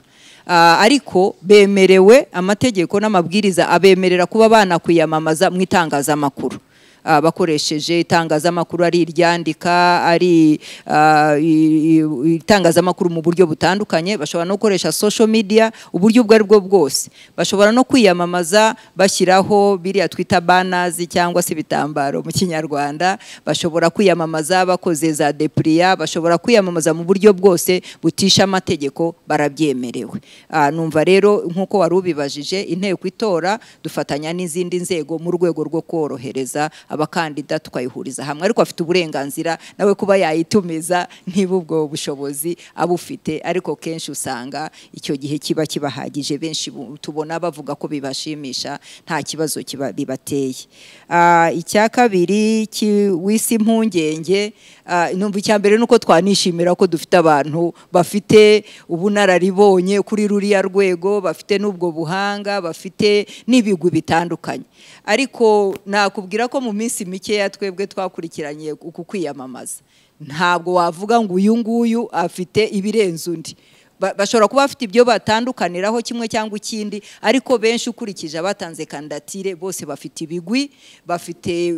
Ah, ariko bemerewe amategeko n'amabwiriza abemerera kuba banakwiyamamaza mu itangazamakuru Ah, bakoresheje itangazamakuru ari iryandika ari ah, i- i- itangazamakuru mu buryo butandukanye bashobora no gukoresha social media uburyo ubwo ari bwo bwose bashobora no kwiyamamaza bashyiraho biriya twita banazi cyangwa se ibitambaro mu kinyarwanda bashobora kwiyamamaza bakoze za depuriya bashobora kwiyamamaza mu buryo bwose butisha amategeko barabyemerewe Ah, numva rero nk'uko wari ubibajije inteko itora dufatanya n'izindi nzego mu rwego rwo korohereza abakandida tukayihuriza hamwe ariko afite uburenganzira nawe kuba yayitumiza niba ubwo bushobozi abufite ariko kenshi usanga icyo gihe kiba kibahagije benshi bu- tubona bavuga ko bibashimisha nta kibazo kiba bibateye Ah, icya kabiri ki- w'isi impungenge ah, numva icya mbere ni uko twanishimira ko dufite abantu bafite ubunararibonye kuri ruriya rwego bafite n'ubwo buhanga bafite n'ibigwi bitandukanye ariko nakubwira ko mu minsi mikeya twebwe twakurikiranye uku kwiyamamaza ntabwo wavuga ngo uyu nguyu afite ibirenze undi Ba- bashobora kuba bafite ibyo batandukaniraho kimwe cyangwa ikindi ariko benshi ukurikije abatanze kandidatire bose bafite ibigwi bafite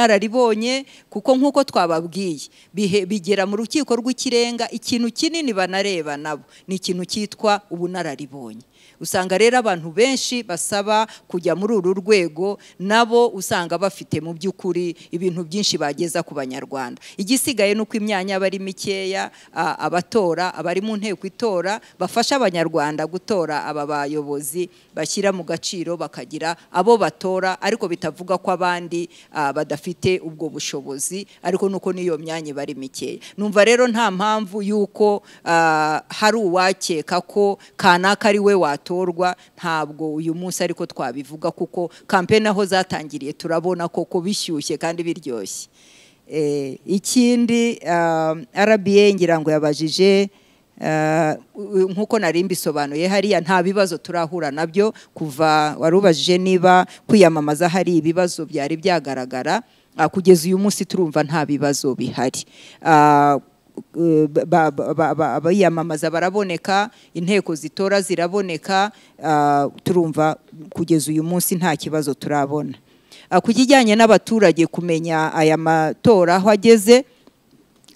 ubunararibonye kuko nk'uko twababwiye bihe- bigera mu rukiko rw'ikirenga ikintu kinini banareba nabo ni ikintu cyitwa ubunararibonye usanga rero abantu benshi basaba kujya muri uru rwego nabo usanga bafite mu by'ukuri ibintu byinshi bageza ku banyarwanda igisigaye ni uko imyanya aba ari mikeya a- abatora abari mu nteko itora bafasha abanyarwanda gutora aba bayobozi bashyira mu gaciro bakagira abo batora ariko bitavuga ko abandi ah, badafite ubwo bushobozi ariko nuko n'iyo myanya iba ari mikeya numva rero nta mpamvu y'uko ah, hari uwakeka ko kanaka ari we watorwa ntabwo uyu munsi ariko twabivuga kuko kampeni aho zatangiriye turabona koko bishyushye kandi biryoshye Eh, ikindi ah, rba ngira ngo yabajije ah, u- nk'uko nari mbisobanuye hariya nta bibazo turahura nabyo kuva wari ubajije niba kwiyamamaza hari ibibazo byari byagaragara ah, kugeza uyu munsi turumva nta bibazo bihari Ah, eh, ba- ba- ba- ba- abayamamaza baraboneka inteko zitora ziraboneka ah, turumva kugeza uyu munsi nta kibazo turabona Ah, ku kijyanye n'abaturage kumenya aya matora aho ageze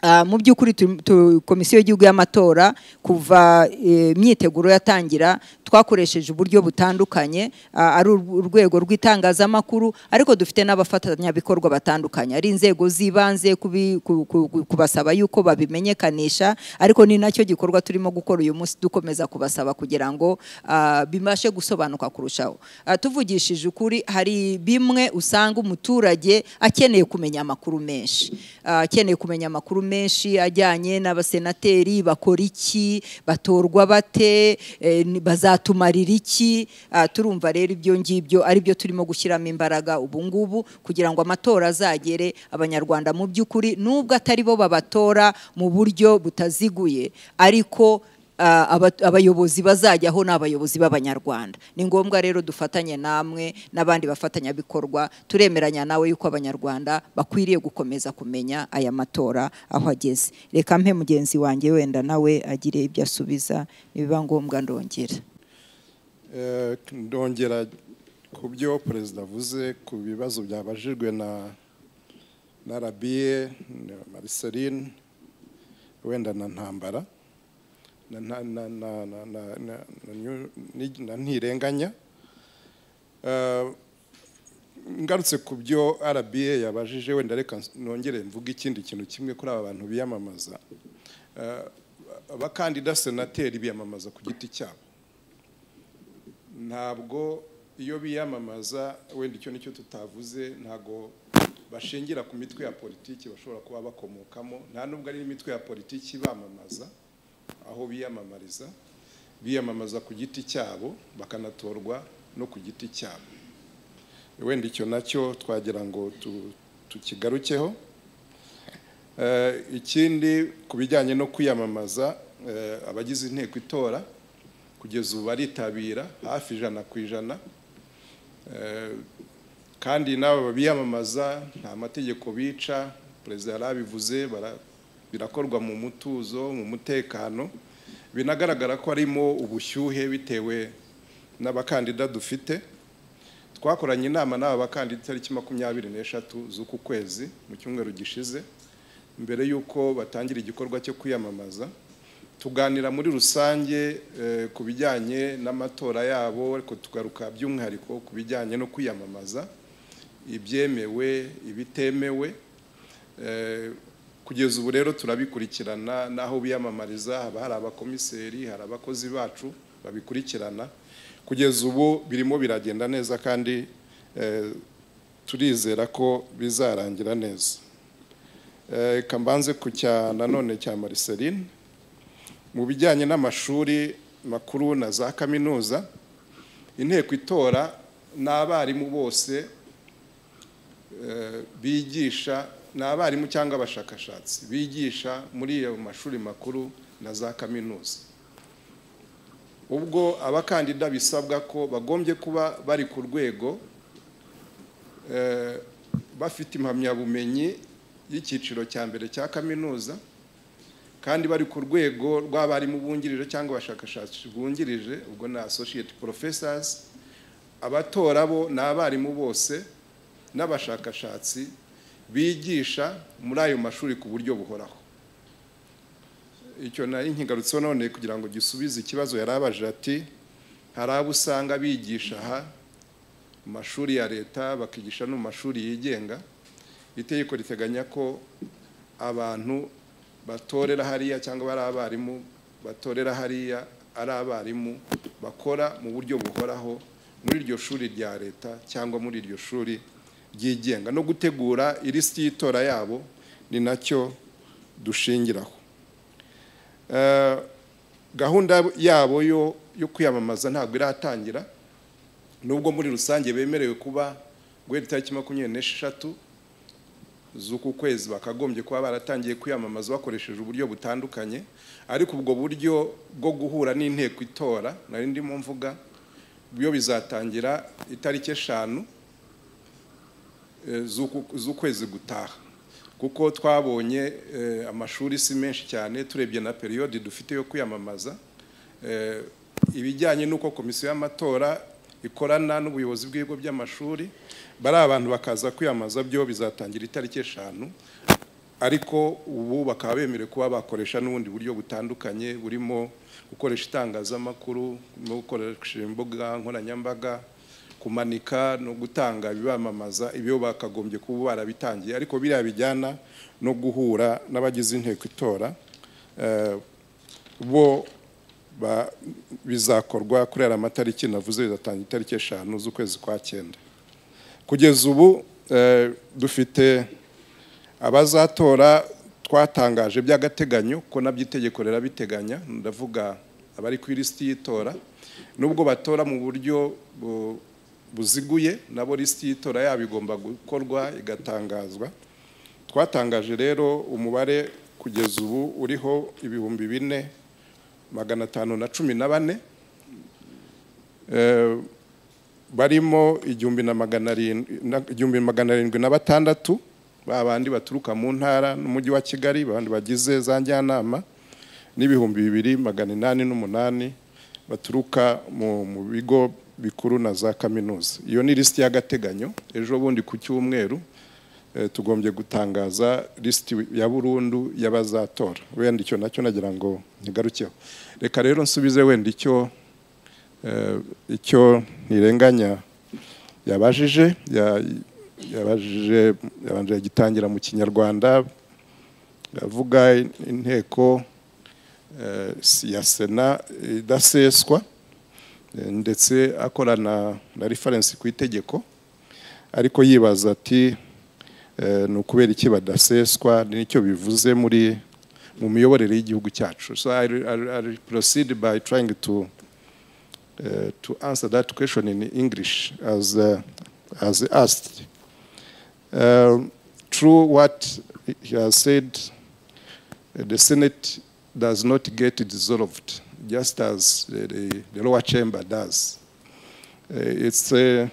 Ah, mu by'ukuri turi- tu- komisiyo y'igihugu y'amatora kuva eh, imyiteguro yatangira twakoresheje uburyo butandukanye ah, ari ur- urwego rw'itangazamakuru ariko dufite n'abafatanyabikorwa batandukanye ari inzego z'ibanze kubi- ku- ku- ku- kubasaba yuko babimenyekanisha ariko ni nacyo gikorwa turimo gukora uyu munsi dukomeza kubasaba kugira ngo ah, bibashe gusobanuka kurushaho Ah, tuvugishije ukuri hari bimwe usanga umuturage akeneye kumenya amakuru menshi Ah, akeneye kumenya amakuru menshi ajyanye n'abasenateri bakora iki batorwa bate eh, ni- bazatumarira iki Ah, turumva rero ibyo ngibyo ari byo turimo gushyiramo imbaraga ubu ngubu kugira ngo amatora azagere abanyarwanda mu by'ukuri nubwo atari bo babatora mu buryo butaziguye ariko ah, aba- abayobozi bazajyaho ni abayobozi b'abanyarwanda ni ngombwa rero dufatanye namwe n'abandi bafatanyabikorwa turemeranya nawe yuko abanyarwanda bakwiriye gukomeza kumenya aya matora aho ageze reka mpe mugenzi wanjye wenda nawe agire ibyo asubiza nibiba ngombwa ndongera Eh, ndongera ku byo perezida avuze ku bibazo byabajijwe na na rabiye na mariceline wenda na ntambara na na na na na na na- na nyu- ni- na ntirenganya Eh, ngarutse ku byo rabiye yabajije wenda reka nongere mvuge ikindi kintu kimwe kuri aba bantu biyamamaza Eh, abakandida senateri biyamamaza ku giti cyabo ntabwo iyo biyamamaza wenda icyo nicyo tutavuze ntabwo bashingira ku mitwe ya politiki bashobora kuba bakomokamo nta nubwo ari imitwe ya politiki bamamaza aho biyamamariza biyamamaza ku giti cyabo bakanatorwa no ku giti cyabo wenda icyo nacyo twagira ngo tu- tukigarukeho Eh, ikindi ku bijyanye no kwiyamamaza eh, abagize inteko itora kugeza ubu baritabira hafi ijana ku ijana Eh, kandi n'abo biyamamaza nta mategeko bica perezida yarabivuze bara- birakorwa mu mutuzo mu mutekano binagaragara ko harimo ubushyuhe bitewe n'abakandida dufite twakoranye inama n'aba bakandida itariki makumyabiri n'eshatu z'uku kwezi mu cyumweru gishize mbere y'uko batangira igikorwa cyo kwiyamamaza tuganira muri rusange eh, ku bijyanye n'amatora yabo ariko tugaruka by'umwihariko ku bijyanye no kwiyamamaza ibyemewe ibitemewe Eh, kugeza ubu rero turabikurikirana n'aho biyamamariza haba hari abakomiseri hari abakozi bacu babikurikirana kugeza ubu birimo biragenda neza kandi eh, turizera ko bizarangira neza Eh, reka mbanze ku cya nanone cya mariceline mu bijyanye n'amashuri makuru na za kaminuza inteko itora n'abarimu bose eh, bigisha ni abarimu cyangwa abashakashatsi bigisha muri ayo mashuri makuru na za kaminuza ubwo abakandida bisabwa ko bagombye kuba bari ku rwego eh, bafite impamyabumenyi y'icyiciro cya mbere cya kaminuza kandi bari ku rwego rw'abarimu bungirije cyangwa abashakashatsi bungirije ubwo ni associate professors abatora bo ni abarimu bose n'abashakashatsi bigisha muri ayo mashuri ku buryo buhoraho icyo nari nkigarutseho none kugira ngo gisubize ikibazo yari abajije ati hari abo usanga bigisha aha mu mashuri ya leta bakigisha no mu mashuri yigenga itegeko riteganya ko abantu batorera hariya cyangwa ari abarimu batorera hariya ari abarimu bakora mu buryo buhoraho muri iryo shuri rya leta cyangwa muri iryo shuri ryigenga no gutegura ilisiti y'itora yabo ni nacyo dushingiraho Eh, gahunda yabo yo yo kwiyamamaza ntabwo iratangira nubwo muri rusange bemerewe kuba guhera itariki makumyabiri n'esheshatu z'uku kwezi bakagombye kuba baratangiye kwiyamamaza bakoresheje uburyo butandukanye ariko ubwo buryo bwo guhura n'inteko itora nari ndimo mvuga byo bizatangira itariki eshanu eh, z'uku- z'ukwezi gutaha kuko twabonye eh, amashuri si menshi cyane turebye na periyodi dufite yo kwiyamamaza Eh, ibijyanye n'uko komisiyo y'amatora ikorana n'ubuyobozi bw'ibigo by'amashuri bari abantu bakaza kwiyamamaza byo bizatangira itariki eshanu ariko ubu bakaba bemerewe kuba bakoresha n'ubundi buryo butandukanye burimo gukoresha itangazamakuru no gukoresha imbuga nkoranyambaga kumanika no gutanga ibibamamaza ibyo bakagombye kuba barabitangiye ariko biriya bijyana no guhura n'abagize inteko itora eh, bo ba- bizakorwa kuri ariya matariki navuze bizatanga itariki eshanu z'ukwezi kwa cyenda kugeza ubu eh, dufite abazatora twatangaje by'agateganyo ko nabyo itegeko rirabiteganya ndavuga abari ku ilisiti y'itora nubwo batora mu buryo bu- buziguye nabo lisiti y'itora yabo igomba gukorwa igatangazwa twatangaje rero umubare kugeza ubu uriho ibihumbi bine magana atanu na cumi na bane Eh, barimo igihumbi na magana arindwi na- igihumbi magana arindwi na batandatu babandi baturuka mu ntara n'umujyi wa kigali babandi bagize za njyanama n'ibihumbi bibiri magana inani n'umunani baturuka mu mu bigo bikuru na za kaminuza iyo ni lisiti y'agateganyo ejo bundi ku cyumweru eh, tugombye gutangaza lisiti ya burundu y'abazatora wenda icyo nacyo nagira ngo ntigarukeho reka rero nsubize wenda icyo eh, icyo ntirenganya yabajije ya- yabajije yabanje agitangira mu kinyarwanda avuga inteko eh, si- ya sena idaseswa eh, ndetse akorana na referensi ku itegeko ariko yibaza ati eh, ni ukubera iki badaseswa nicyo bivuze muri mu miyoborere y'igihugu cyacu so I, I, I proceed by trying to uh, to answer that question in English as, uh, as asked. Um, true, what he has said, the Senate does not get dissolved, just as the, the, the lower chamber does. Uh, it's a,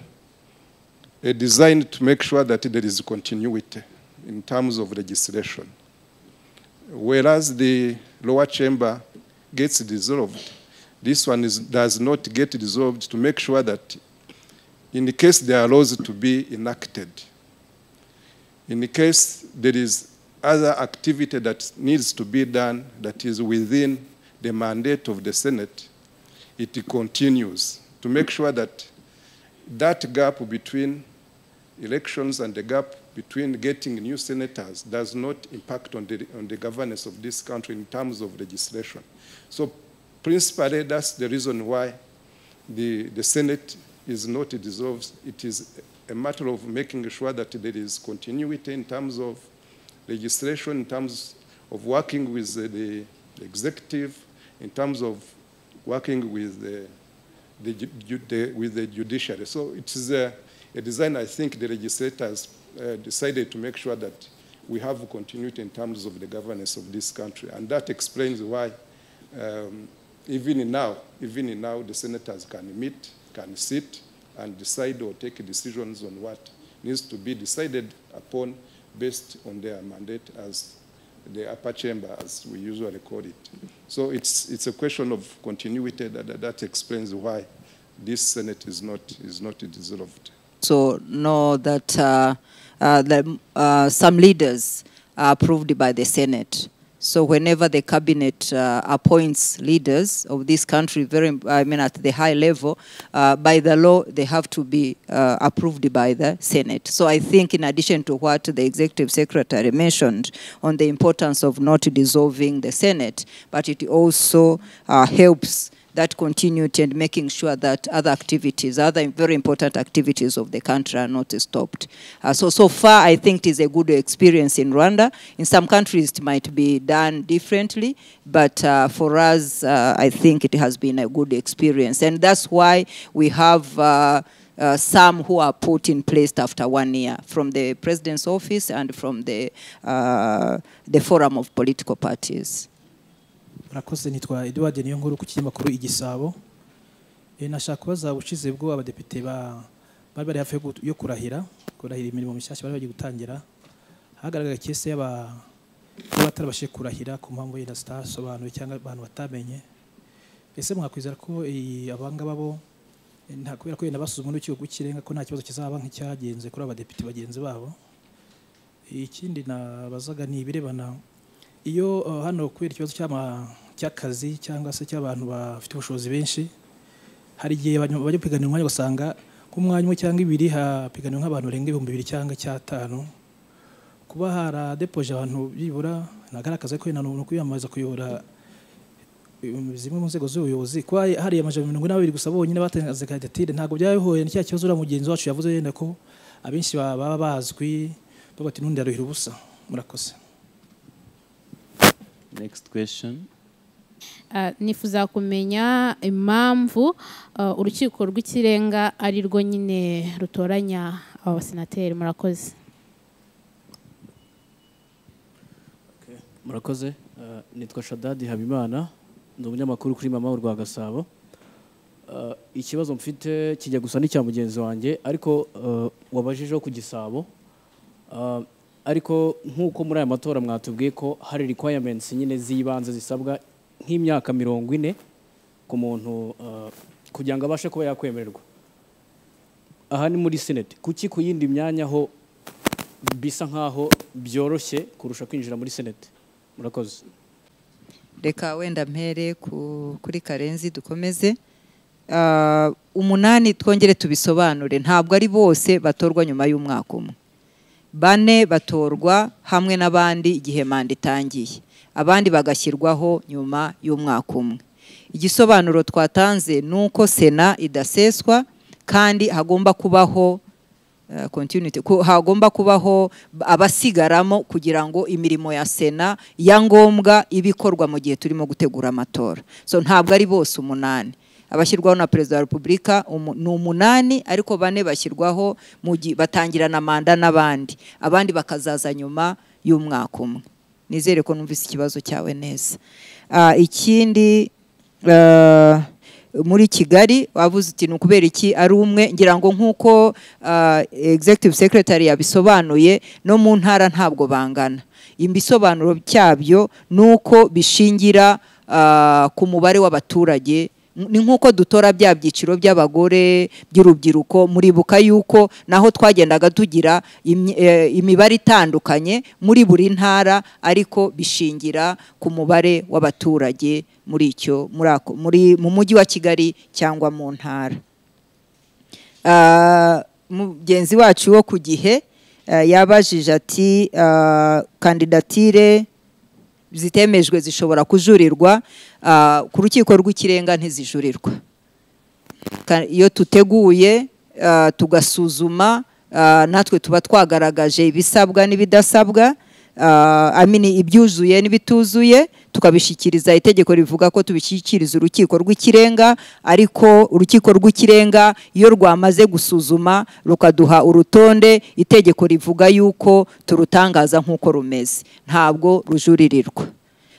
a design to make sure that there is continuity in terms of legislation. Whereas the lower chamber gets dissolved, this one is, does not get dissolved to make sure that in the case there are laws to be enacted, in the case there is other activity that needs to be done that is within the mandate of the Senate, it continues to make sure that that gap between elections and the gap between getting new senators does not impact on the, on the governance of this country in terms of legislation. So principally, that's the reason why the, the Senate is not dissolved. It is a matter of making sure that there is continuity in terms of legislation, in terms of working with the, the executive, in terms of working with the, the, ju- ju- the, with the judiciary. So it is a, a design I think the legislators uh, decided to make sure that we have continuity in terms of the governance of this country. And that explains why um, even in now, even in now, the senators can meet, can sit, and decide or take decisions on what needs to be decided upon based on their mandate as the upper chamber, as we usually call it. So it's, it's a question of continuity that, that, that explains why this Senate is not, is not dissolved. So know that uh, uh, the, uh, some leaders are approved by the Senate. So whenever the cabinet uh, appoints leaders of this country, very I mean at the high level, uh, by the law they have to be uh, approved by the Senate. So I think in addition to what the executive secretary mentioned on the importance of not dissolving the Senate, but it also uh, helps that continuity and making sure that other activities, other very important activities of the country are not stopped. Uh, so, so far, I think it is a good experience in Rwanda. In some countries, it might be done differently, but uh, for us, uh, I think it has been a good experience. And that's why we have. Uh, uh, some who are put in place after one year from the president's office and from the, uh, the forum of political parties. murakoze nitwa eduard niyo nkuru ku kinyamakuru igisabo Eh, nashaka kubaza ubushize bwo abadepite ba bari bari hafi yo gu- yo kurahira kurahira imirimo mishyashya bari bagiye gutangira hagaragara kese y'aba kuba batarabashije kurahira ku mpamvu yenda zitasobanuye cyangwa abantu batamenye ese mwakwizera ko iyi- abangaba bo eh, nta kubera ko yenda basuzumwe n'urukiko rw'ikirenga ko nta kibazo kizaba nk'icyagenze kuri abadepite bagenzi babo ikindi nabazaga ni ibirebana iyo eh, hano kubera ikibazo cy'ama- cy'akazi cyangwa se cy'abantu bafite ubushobozi benshi hari igihe bajya bajya piganira umwanya ugasanga nk'umwanya umwe cyangwa ibiri hapiganira nk'abantu barenga ibihumbi bibiri cyangwa cyatanu kuba haradepoje abantu byibura nagaragaza ko wenda ni umuntu kwiyamamariza kuyobora um, zimwe mu nzego z'ubuyobozi kuba hari amajana mirongo inani na babiri gusa bonyine batanze kandidatire ntabwo byaba bihuye na cya kibazo uriya mugenzi wacu yavuze yenda ko abenshi ba- baba bazwi bavuga ati n'undi yaruhira ubusa murakoze next question Ah, nifuza kumenya impamvu ah, urukiko rw'ikirenga ari rwo nyine rutoranya aba basenateri murakoze murakoze Eh, nitwa shadadi habimana ni umunyamakuru kuri mama urwa gasabo Eh, ikibazo mfite kijya gusa n'icya mugenzi wanjye ariko eh, wabajijeho ku gisabo Eh, ariko nk'uko muri aya matora mwatubwiye ko hari requirements nyine z'ibanze zisabwa nk'imyaka mirongo ine ku muntu eh, kugira ngo abashe kuba yakwemererwa aha ni muri senate kuki ku yindi myanya ho bisa nk'aho byoroshye kurusha kwinjira muri senate murakoze reka wenda mpere ku- kuri karenzi dukomeze Ah, umunani twongere tubisobanure ntabwo ari bose batorwa nyuma y'umwaka umwe bane batorwa hamwe n'abandi igihe manda itangiye abandi bagashyirwaho nyuma y'umwaka umwe igisobanuro twatanze ni uko sena idaseswa kandi hagomba kubaho eh, continuity ku- hagomba kubaho b- abasigaramo kugira ngo imirimo ya sena ya ngombwa ibe ikorwa mu gihe turimo gutegura amatora so ntabwo ari bose umunani abashyirwaho na perezida wa repubulika umu- ni umunani ariko bane bashyirwaho mu gi- batangirana manda n'abandi abandi bakazaza nyuma y'umwaka umwe nizere ko numvise ikibazo cyawe neza Ah, ikindi eh, muri kigali wavuze uti ni ukubera iki ari umwe ngira ngo nk'uko ah, executive secretary yabisobanuye no mu ntara ntabwo bangana ibisobanuro cyabyo ni uko bishingira ah, ku mubare w'abaturage ni nk'uko dutora bya byiciro by'abagore by'urubyiruko muribuka yuko naho twagendaga tugira imyi- eh, imibare itandukanye muri buri ntara ariko bishingira ku mubare w'abaturage muri icyo muri ako- muri- mu mujyi wa kigali cyangwa mu ntara Ah, mugenzi wacu wo ku gihe eh, yabajije ati ah, kandidatire zitemejwe zishobora kujurirwa ah, ku rukiko rw'ikirenga ntizijurirwa Ka- iyo tuteguye ah, tugasuzuma ah, natwe tuba twagaragaje ibisabwa n'ibidasabwa ah, amini ibyuzuye n'ibituzuye tukabishyikiriza itegeko rivuga ko tubishyikiriza urukiko rw'ikirenga ariko urukiko rw'ikirenga iyo rwamaze gusuzuma rukaduha urutonde itegeko rivuga yuko turutangaza nk'uko rumeze ntabwo rujuririrwa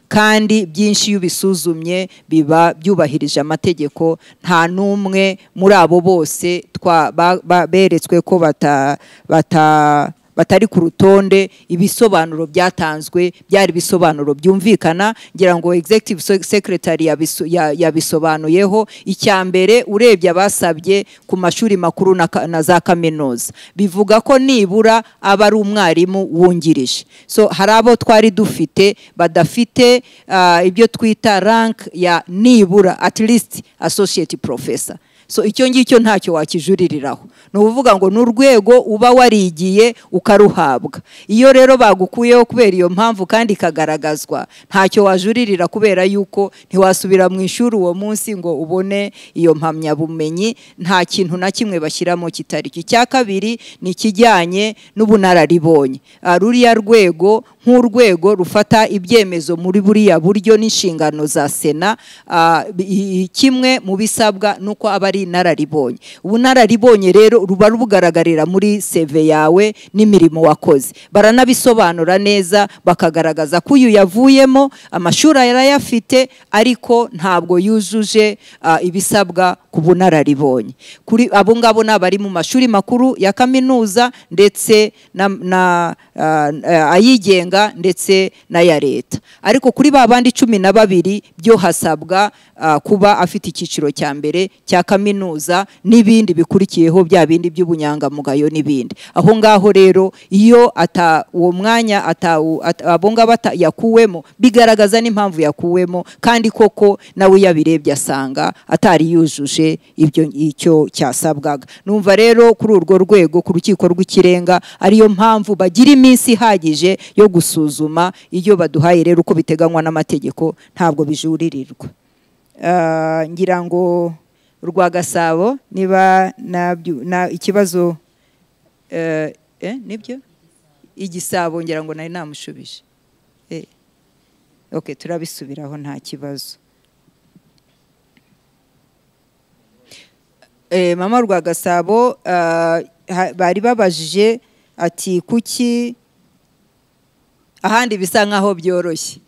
kandi byinshi iyo ubisuzumye biba byubahirije amategeko nta n'umwe muri abo bose twa- ba- ba- beretswe ko bata- bata- batari ku rutonde ibisobanuro byatanzwe byari ibisobanuro byumvikana ngira ngo executive Se- secretary yabiso- ya- yabisobanuyeho icya mbere urebye abasabye ku mashuri makuru na ka- na za kaminuza bivuga ko nibura aba ari umwarimu wungirije so hari abo twari dufite badafite ah, ibyo twita rank ya nibura at least associate professor so icyo ngicyo ntacyo wakijuririraho ni ukuvuga ngo ni urwego uba warigiye ukaruhabwa iyo rero bagukuyeho kubera iyo mpamvu kandi ikagaragazwa ntacyo wajuririra kubera yuko ntiwasubira mu ishuri uwo munsi ngo ubone iyo mpamyabumenyi nta kintu na kimwe bashyiramo kitari cyo icya kabiri ni ikijyanye n'ubunararibonye Ah, ruriya rwego nk'urwego rufata ibyemezo muri buriya buryo n'inshingano za sena ah, bi- i- kimwe mu bisabwa ni uko aba ari inararibonye ubunararibonye rero ruba rubugaragarira muri seve yawe n'imirimo wakoze baranabisobanura neza bakagaragaza ko uyu yavuyemo amashuri arayafite ariko ntabwo yujuje ah, ibisabwa ku bunararibonye kuri abo ngabo ni abari mu mashuri makuru ya kaminuza ndetse na na, ah, ah, ayigenga ndetse n'aya leta ariko kuri ba bandi cumi na babiri byo hasabwa ah, kuba afite icyiciro cya mbere cya kaminuza n'ibindi bikurikiyeho bya bindi by'ubunyangamugayo n'ibindi aho ngaho rero iyo ata uwo mwanya atawu- at- abo ngabo ata- yakuwemo bigaragaza n'impamvu yakuwemo kandi koko nawe iyo abirebye asanga atari yujuje ibyo icyo cyasabwaga numva rero kuri urwo rwego ku rukiko rw'ikirenga ariyo mpamvu bagira iminsi ihagije yo gusuzuma iyo baduhaye rero uko biteganywa n'amategeko ntabwo bijuririrwa Ah, ngira ngo urwa gasabo niba nabyu- na ikibazo eh, eh, nibyo igisabo ngira ngo nari namushubije Eh, ok turabisubiraho nta kibazo Eh, mama rwa gasabo ah, ha- bari babajije ati kuki ahandi bisa nkaho byoroshye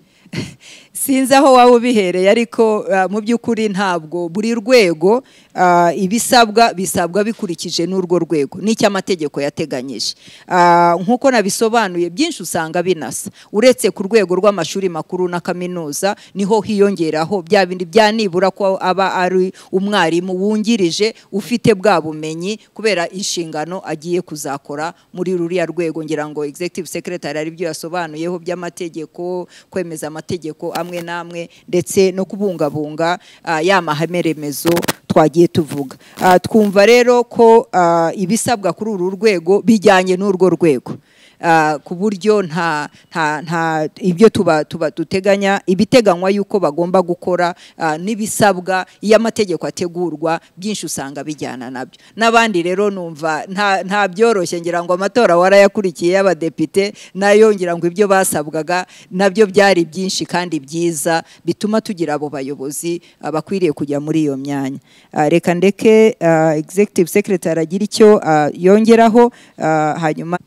sinzi aho waba ubihereye ariko ah, mu by'ukuri ntabwo buri rwego ah, ibisabwa bisabwa bikurikije n'urwo rwego n'icy'amategeko yateganyije Ah, nk'uko nabisobanuye byinshi usanga binasa uretse ku rwego rw'amashuri makuru na kaminuza niho hiyongeraho bya bindi bya nibura ko aba ari umwarimu wungirije ufite bwa bumenyi kubera inshingano agiye kuzakora muri ruriya rwego ngira ngo executive secretary ari byo yasobanuyeho by'amategeko kwemeza amategeko amwe n'amwe ndetse no kubungabunga ah, ya mahame remezo twagiye tuvuga Ah, twumva rero ko ah, ibisabwa kuri uru rwego bijyanye n'urwo rwego Ah, ku buryo nta nta nta ibyo tuba tuba duteganya ibiteganywa yuko bagomba gukora ah, n'ibisabwa iyo amategeko ategurwa byinshi usanga bijyana nabyo n'abandi rero numva nta nta byoroshye ngira ngo amatora warayakurikiye y'abadepite nayo ngira ngo ibyo basabwaga nabyo byari byinshi kandi byiza bituma tugira abo bayobozi ah, bakwiriye kujya muri iyo myanya Ah, reka ndeke ah, executive secretary agira icyo ah, yongeraho ah, hanyuma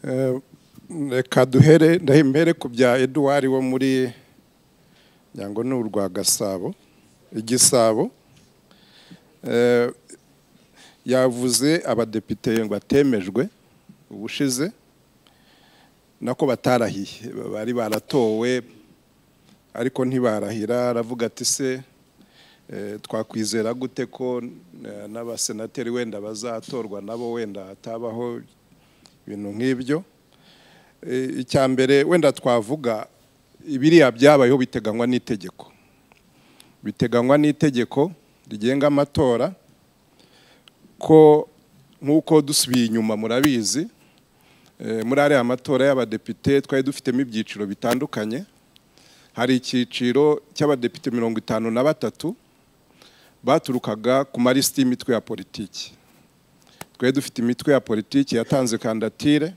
Eh, reka duhere ndahimbere ku bya eduwari wo muri ngira ngo ni urwa gasabo igisabo Eh, yavuze abadepite ngo atemejwe ubushize nako batarahiye bari baratowe ariko ntibarahira aravuga ati se eh, twakwizera gute ko eh, n'abasenateri wenda bazatorwa nabo wenda hatabaho ibintu nk'ibyo Eh, icya mbere wenda twavuga ibiriya byabayeho biteganywa n'itegeko biteganywa n'itegeko rigenga amatora ko nk'uko dusubiye inyuma murabizi eh, muri ariya matora y'abadepite twari dufitemo ibyiciro bitandukanye hari icyiciro cy'abadepite mirongo itanu na batatu baturukaga ku malisiti y'imitwe ya politiki twari dufite imitwe ya politiki yatanze kandatire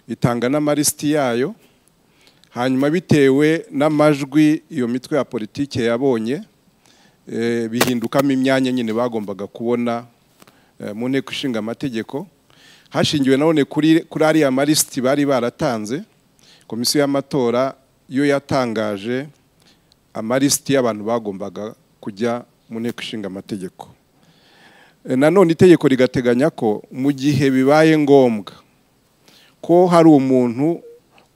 itanga n'amalisiti yayo hanyuma bitewe n'amajwi iyo mitwe ya politiki yabonye eh, bihindukamo imyanya nyine bagombaga kubona eh, mu nteko ishinga amategeko hashingiwe nanone kuri kuri ariya malisiti bari baratanze komisiyo y'amatora yo yatangaje amalisiti y'abantu bagombaga kujya mu nteko ishinga amategeko E, nanone itegeko rigateganya ko mu gihe bibaye ngombwa ko hari umuntu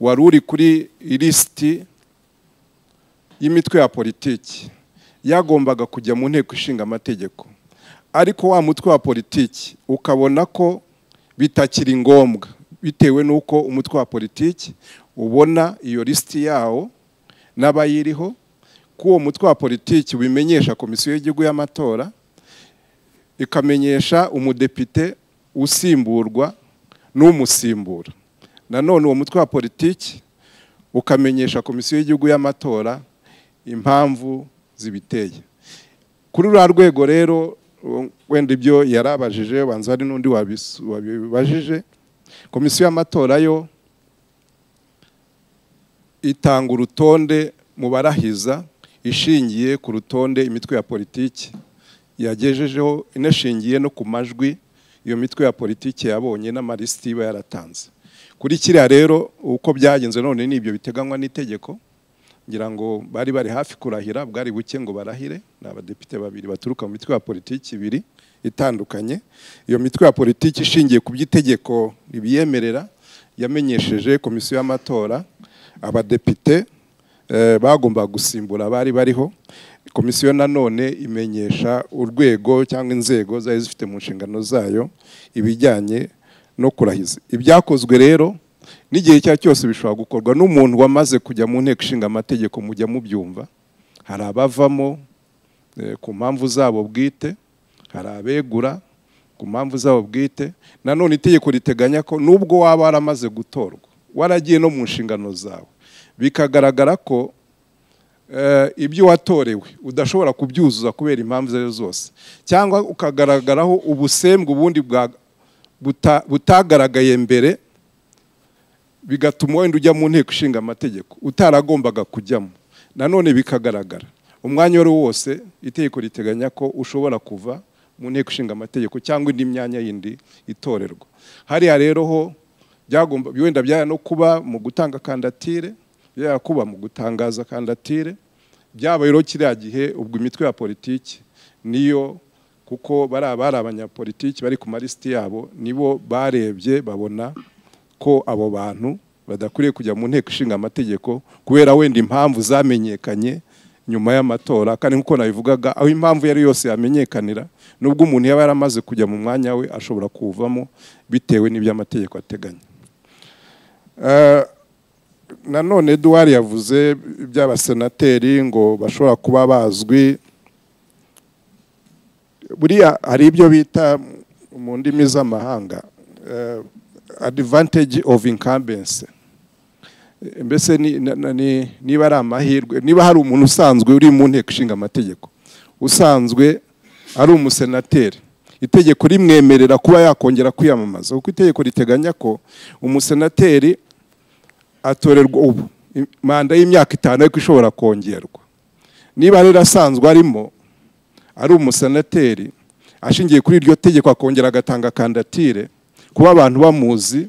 wari uri kuri lisiti y'imitwe ya politiki yagombaga kujya mu nteko ishinga amategeko ariko wa mutwe wa politiki ukabona ko bitakiri ngombwa bitewe n'uko umutwe wa politiki ubona iyo lisiti yawo n'abayiriho ko uwo mutwe wa politiki ubimenyesha komisiyo y'igihugu y'amatora ikamenyesha umudepite usimburwa n'umusimbura nanone uwo mutwe wa politiki ukamenyesha komisiyo y'igihugu y'amatora impamvu zibiteye kuri ruriya rwego rero wenda ibyo yarabajije banza hari n'undi wabisu- wabibajije komisiyo y'amatora yo itanga urutonde mu barahiza ishingiye ku rutonde imitwe ya politiki yagejejeho inashingiye no ku majwi iyo mitwe ya politiki yabonye n'amalisiti iba yaratanze kuri kiriya rero uko byagenze none ni ibyo biteganywa n'itegeko ngira ngo bari bari hafi kurahira bwari buke ngo barahire ni abadepite babiri baturuka mu mitwe ya politiki ibiri itandukanye iyo mitwe ya politiki ishingiye ku by'itegeko ribyemerera yamenyesheje komisiyo y'amatora abadepite eh, bagombaga gusimbura abari bariho komisiyo nanone imenyesha urwego cyangwa inzego zari zifite mu nshingano zayo ibijyanye no kurahiza ibyakozwe rero n'igihe icyo ari cyo cyose bishobora gukorwa n'umuntu wamaze kujya mu nteko ishinga amategeko mujya mubyumva hari abavamo eh, ku mpamvu zabo bwite hari abegura ku mpamvu zabo bwite nanone itegeko riteganya ko nubwo waba waramaze gutorwa waragiye no mu nshingano zawe bikagaragara ko eh, ibyo watorewe udashobora kubyuzuza kubera impamvu izo ari zo zose cyangwa ukagaragaraho ubusembwa ubundi bwa- buta- butagaragaye mbere bigatuma wenda ujya mu nteko ishinga amategeko utaragombaga kujyamo nanone bikagaragara umwanya uwo ari wo wose itegeko riteganya ko ushobora kuva mu nteko ishinga amategeko cyangwa indi myanya yindi itorerwa hariya rero ho byagomba wenda byaba no kuba mu gutanga kandatire byaba kuba mu gutangaza kandatire byaba rero kiriya gihe ubwo imitwe ya politiki niyo kuko bari abari abanyapolitiki bari ku malisiti yabo nibo barebye babona ko abo bantu badakwiriye kujya mu nteko ishinga amategeko kubera wenda impamvu zamenyekanye nyuma y'amatora kandi nk'uko nabivugaga aho impamvu iyo ari yo yose yamenyekanira nubwo umuntu yaba yaramaze kujya mu mwanya we ashobora kuwuvamo bitewe n'ibyo amategeko ateganya Eh, nanone eduwari yavuze iby'abasenateri ngo bashobora kuba bazwi buriya hari ibyo bita mu ndimi z'amahanga eh, advantage of incumbency Eh, mbese ni- na- na- ni- niba ari amahirwe niba hari umuntu usanzwe uri mu nteko ishinga amategeko usanzwe ari umusenateri itegeko rimwemerera kuba yakongera kwiyamamaza kuko itegeko riteganya ko umusenateri atorerwa ubu I- manda y'imyaka itanu ariko ishobora kongerwa niba rero asanzwe arimo ari umusenateri ashingiye kuri iryo tegeko akongera agatanga kandatire kuba abantu bamuzi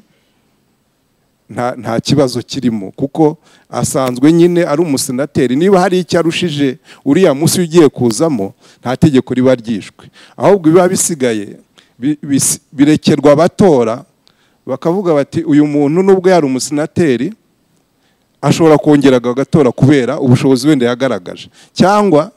nta nta kibazo kirimo kuko asanzwe nyine ari umusenateri niba hari icyo arushije uriya munsi ugiye kuzamo nta tegeko riba ryishwe ahubwo biba bisigaye bi- bis- birekerwa abatora bakavuga bati uyu muntu nubwo yari umusenateri ashobora kongera agatora kubera ubushobozi wenda yagaragaje cyangwa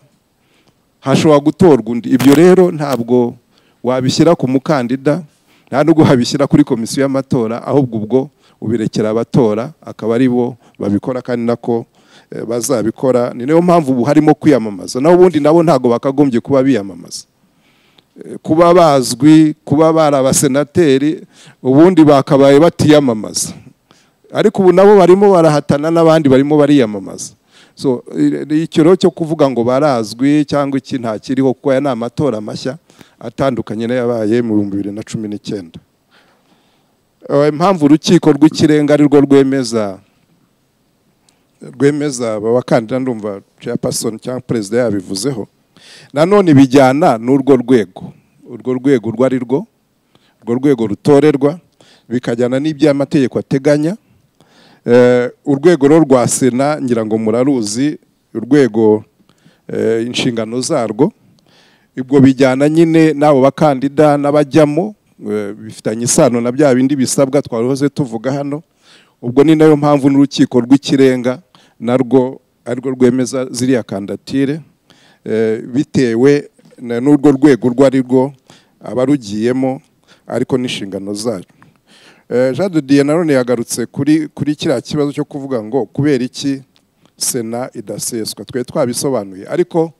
hashobora gutorwa undi ibyo rero ntabwo wabishyira ku mukandida nta nubwo habishyira kuri komisiyo y'amatora ahubwo ubwo ubirekera abatora akaba ari bo babikora kandi nako eh, bazabikora ni nayo mpamvu ubu harimo kwiyamamaza naho ubundi nabo ntabwo bakagombye kuba biyamamaza Eh, kuba bazwi kuba bari abasenateri ubundi bakabaye batiyamamaza ariko ubu nabo barimo barahatana n'abandi barimo bariyamamaza so i- i- icyo rero cyo kuvuga ngo barazwi cyangwa iki nta kiriho kuko aya ni amatora mashya atandukanye n'ayabaye mu bihumbi bibiri na cumi n'icyenda Eh, impamvu urukiko rw'ikirenga ari rwo rwemeza rwemeza aba bakandida ndumva chairperson cyangwa perezida yabivuzeho nanone bijyana n'urwo rwego urwo rwego urwo ari rwo urwo rwego rutorerwa bikajyana n'ibyo amategeko ateganya Eh, urwego rero rwa sena ngira ngo muraruzi urwego eh, inshingano zarwo ibwo bijyana nyine n'abo bakandida n'abajyamo eh, bifitanye isano na bya bindi bisabwa twahoze tuvuga hano ubwo ni nayo mpamvu n'urukiko rw'ikirenga narwo arirwo rwemeza ziriya kandatire eh, bitewe na- n'urwo rwego urwo ari rwo abarugiyemo ariko n'inshingano zarwo Eh, Jean de Dieu nanone yagarutse kuri kuri kiriya kibazo cyo kuvuga ngo kubera iki sena idaseswa twe twabisobanuye ariko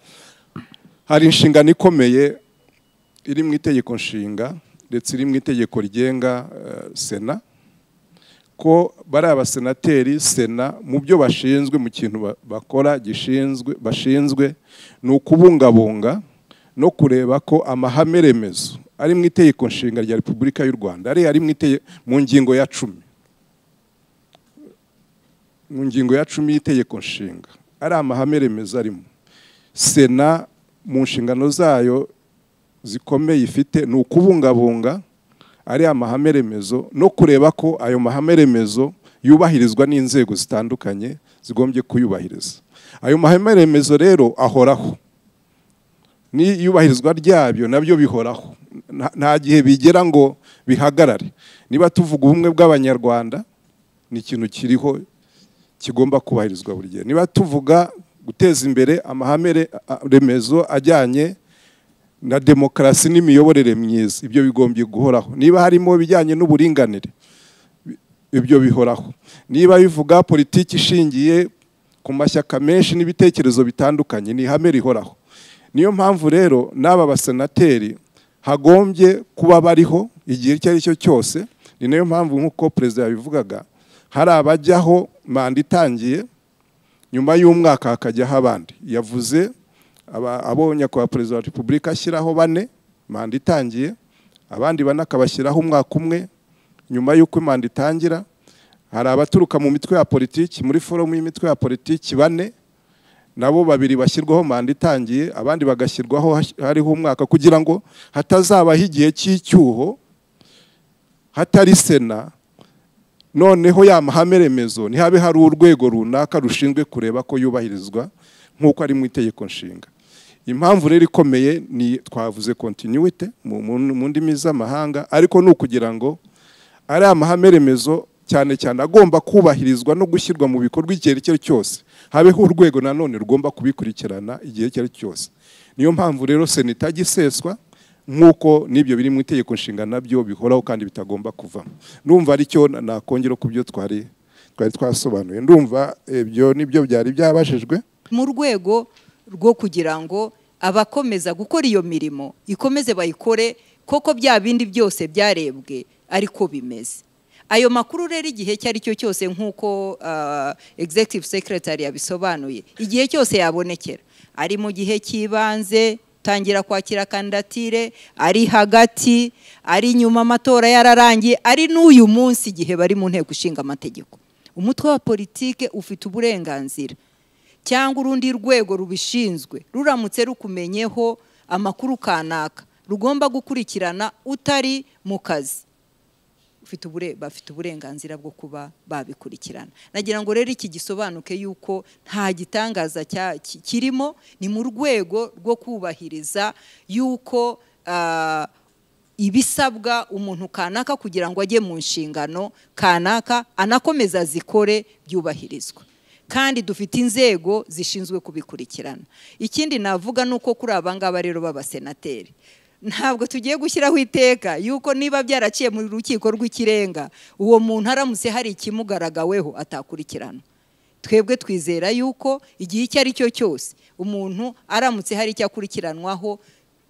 hari inshingano ikomeye iri mu itegeko nshinga ndetse iri mu itegeko rigenga eh, sena ko bari abasenateri sena mu byo bashinzwe mu kintu ba- bakora gishinzwe bashinzwe ni ukubungabunga no kureba ko amahame remezo ari mu itegeko nshinga rya repubulika y'u rwanda ari ari mu itege- mu ngingo ya cumi mu ngingo ya cumi y'itegeko nshinga ari amahame remezo arimo sena mu nshingano zayo zikomeye ifite ni ukubungabunga ari amahame remezo no kureba ko ayo mahame remezo yubahirizwa n'inzego zitandukanye zigombye kuyubahiriza ayo mahame remezo rero ahoraho n'iyubahirizwa ryabyo nabyo bihoraho Nta- nta gihe bigera ngo bihagarare niba tuvuga ubumwe bw'abanyarwanda ni ikintu kiriho kigomba kubahirizwa buri gihe niba tuvuga guteza imbere amahame re- a- remezo ajyanye na demokarasi n'imiyoborere myiza ibyo bigombye guhoraho niba harimo ibijyanye n'uburinganire bi- ibyo bihoraho niba bivuga politiki ishingiye ku mashyaka menshi n'ibitekerezo bitandukanye ni ihame rihoraho niyo mpamvu rero n'aba basenateri hagombye kuba bariho igihe icyo ari cyo cyose ni nayo mpamvu nk'uko perezida yabivugaga hari abajyaho manda itangiye nyuma y'umwaka hakajyaho abandi yavuze aba- abo nyakubahwa perezida wa repubulika ashyiraho bane manda itangiye abandi bane akabashyiraho umwaka umwe nyuma y'uko manda itangira hari abaturuka mu mitwe ya politiki muri forumu y'imitwe ya politiki bane nabo babiri bashyirwaho manda itangiye abandi bagashyirwaho hash- hariho umwaka kugira ngo hatazabaho igihe cy'icyuho hatari sena noneho ya mahame remezo ntihabe hari urwego runaka rushinzwe kureba ko yubahirizwa nk'uko ari mu itegeko nshinga impamvu rero ikomeye ni twavuze continuity mu, mu, mu ndimi z'amahanga ariko ni ukugira ngo ari amahame remezo cyane cyane agomba kubahirizwa no gushyirwa mu bikorwa igihe icyo ari cyo cyose habeho urwego nanone rugomba kubikurikirana igihe icyo ari cyo cyose niyo mpamvu rero sena itajya iseswa nk'uko n'ibyo biri mu itegeko nshinga nabyo bihoraho kandi bitagomba kuvamo ndumva aricyo na- nakongera ku byo twari twari twasobanuye ndumva ibyo nibyo byari byabajijwe mu rwego rwo kugira ngo abakomeza gukora iyo mirimo ikomeze bayikore koko bya bindi byose byarebwe ariko bimeze ayo makuru rero igihe icyo ari cyo cyose nk'uko ah, executive secretary yabisobanuye igihe cyose yabonekera ari mu gihe cy'ibanze tangira kwakira kandidatire ari hagati ari nyuma amatora yararangiye ari n'uyu munsi igihe bari mu nteko ishinga amategeko umutwe wa politike ufite uburenganzira cyangwa urundi rwego rubishinzwe ruramutse rukumenyeho amakuru kanaka rugomba gukurikirana utari mu kazi ufite ubure- bafite uburenganzira bwo kuba babikurikirana nagira ngo rero iki gisobanuke yuko nta gitangaza cya- ki- kirimo ni mu rwego rwo kubahiriza yuko ah, ibisabwa umuntu kanaka kugira ngo ajye mu nshingano kanaka anakomeza zikore byubahirizwa kandi dufite inzego zishinzwe kubikurikirana ikindi navuga ni uko kuri aba ngaba rero b'abasenateri ntabwo tugiye gushyiraho iteka yuko niba byaraciye mu rukiko rw'ikirenga uwo muntu aramutse hari ikimugaragaweho atakurikirana twebwe twizera yuko igihe icyo ari cyo cyose umuntu aramutse hari icyo akurikiranwaho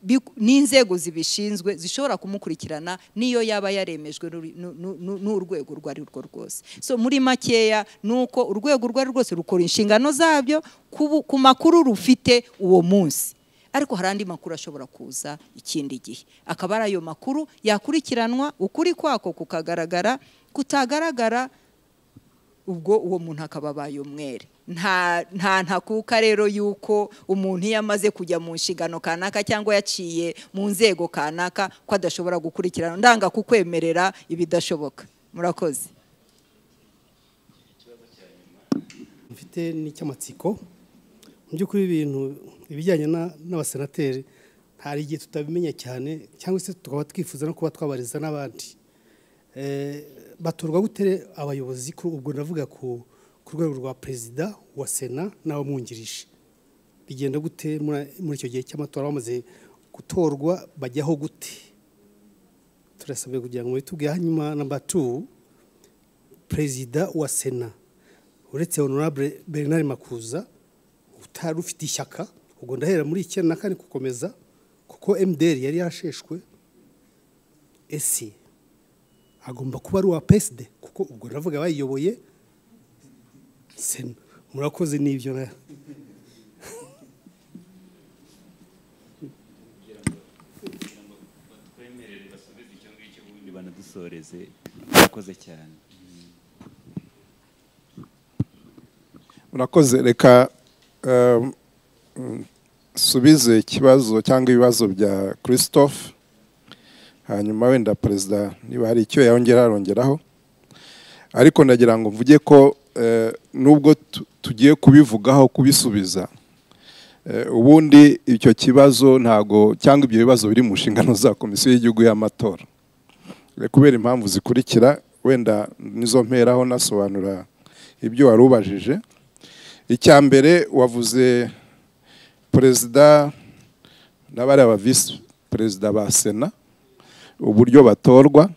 bi- n'inzego zibishinzwe zishobora kumukurikirana n'iyo yaba yaremejwe n'uri- nu- nu- nu- n'urwego urwo ari rwo rwose so muri makeya ni uko urwego urwo ari rwo rwose rukora inshingano zabyo ku bu- ku makuru rufite uwo munsi ariko hari andi makuru ashobora kuza ikindi gihe akaba ari ayo makuru yakurikiranwa ukuri kwako kukagaragara kutagaragara ubwo uwo muntu akaba abaye umwere nta nta ntakuka rero yuko umuntu iyo amaze kujya mu nshingano kanaka cyangwa yaciye mu nzego kanaka ko adashobora gukurikirana ndanga kukwemerera ibidashoboka murakoze mfite n'icy'amatsiko mu by'ukuri ibintu ibijyanye na- n'abasenateri hari igihe tutabimenya cyane cyangwa se tukaba twifuza no kuba twabariza n'abandi Eh, batorwa gute re- abayobozi kuri ubwo ndavuga ku ku rwego rwa perezida wa sena n'abamwungirije bigenda gute muri muri icyo gihe cy'amatora bamaze gutorwa bajyaho gute turasabwe kugira ngo mubitubwire hanyuma namba tu perezida wa sena uretse honorable bernard makuza utari ufite ishyaka ubwo ndahera muri icyenda na kane gukomeza kuko mdr yari yarasheshwe ese agomba kuba ari uwa psd kuko ubwo ndavuga bayiyoboye sena murakoze n'ibyo na twemerere basubize icyo ngicyo ubundi banadusoreze murakoze cyane murakoze reka um, mm, subize ikibazo cyangwa ibibazo bya christophe hanyuma wenda perezida niba hari icyo yongera arongeraho ariko ndagira ngo mvuge ko nubwo tu- tugiye kubivugaho kubisubiza eh, ubundi icyo kibazo ntago cyangwa ibyo bibazo biri mu nshingano za komisiyo y'igihugu y'amatora Eh, kubera impamvu zikurikira wenda nizo mperaho nasobanura ibyo wari ubajije icya mbere wavuze perezida n'abari aba visi perezida ba sena uburyo batorwa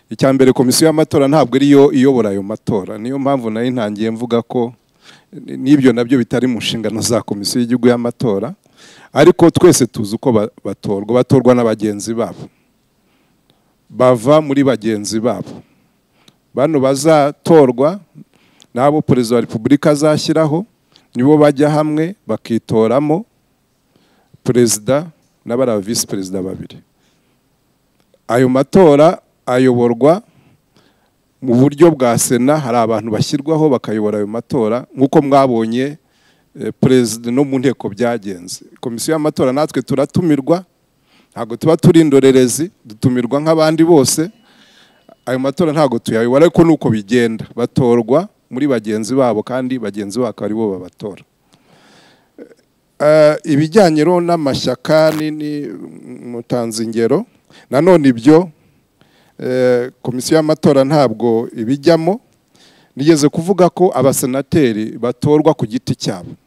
icya mbere komisiyo y'amatora ntabwo ariyo iyobora ayo matora niyo mpamvu nayo ntangiye mvuga ko ni- n'ibyo nabyo bitari mu nshingano za komisiyo y'igihugu y'amatora ariko twese tuzi uko ba- batorwa batorwa na bagenzi babo bava muri bagenzi babo bano bazatorwa n'abo perezida wa repubulika azashyiraho nibo bajya hamwe bakitoramo perezida n'abari aba visi perezida babiri ayo matora ayoborwa mu buryo bwa sena hari abantu bashyirwaho bakayobora ayo matora nk'uko mwabonye eh, perezida no mu nteko byagenze komisiyo y'amatora natwe turatumirwa ntabwo tuba turi indorerezi dutumirwa nk'abandi bose ayo matora ntabwo tuyayobora ariko ni uko bigenda batorwa muri bagenzi babo kandi bagenzi babo akaba aribo babatora Eh, ibijyanye rero n'amashyaka ni- ni- mutanze ingero nanone ibyo eh, komisiyo y'amatora ntabwo ibijyamo nigeze kuvuga ko abasenateri batorwa ku giti cyabo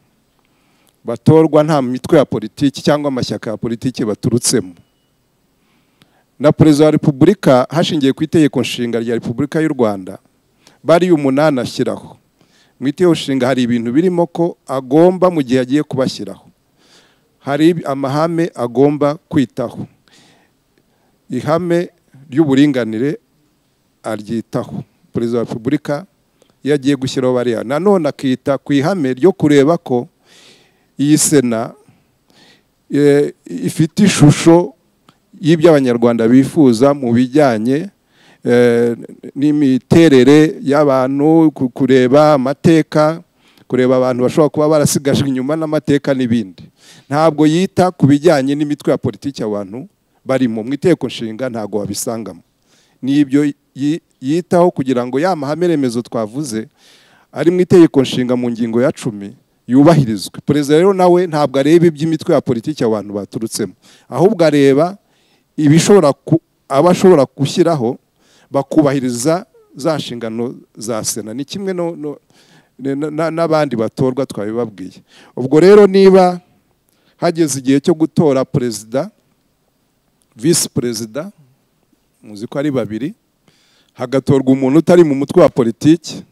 batorwa nta mitwe ya politiki cyangwa amashyaka ya politiki baturutsemo na perezida wa repubulika hashingiwe ku itegeko nshinga rya repubulika y'u rwanda bari umunani ashyiraho mu itegeko nshinga hari ibintu birimo ko agomba mu gihe agiye kubashyiraho hari amahame agomba kwitaho ihame ry'uburinganire aryitaho perezida wa repubulika iyo agiye gushyiraho bariya nanone akita ku ihame ryo kureba ko iyi sena eh, ifite ishusho y'ibyo abanyarwanda bifuza mu bijyanye eh, n'imiterere y'abantu ku- kureba amateka kureba abantu bashobora kuba barasigajwe inyuma n'amateka n'ibindi ntabwo yita ku bijyanye n'imitwe ya politiki abantu barimo mu iteko nshinga ntabwo wabisangamo n'ibyo yi- yitaho kugira ngo ya mahame remezo twavuze ari mu itegeko nshinga mu ngingo ya cumi yubahirizwe perezida rero nawe ntabwo areba iby'imitwe ya politiki abantu baturutsemo ahubwo areba ibishobora ku- aba ashobora gushyiraho bakubahiriza za nshingano za sena ni kimwe no- no- na- na- n'abandi batorwa twabibabwiye ubwo rero niba hageze igihe cyo gutora perezida visi perezida muzi ko ari babiri hagatorwa umuntu utari mu mutwe wa politiki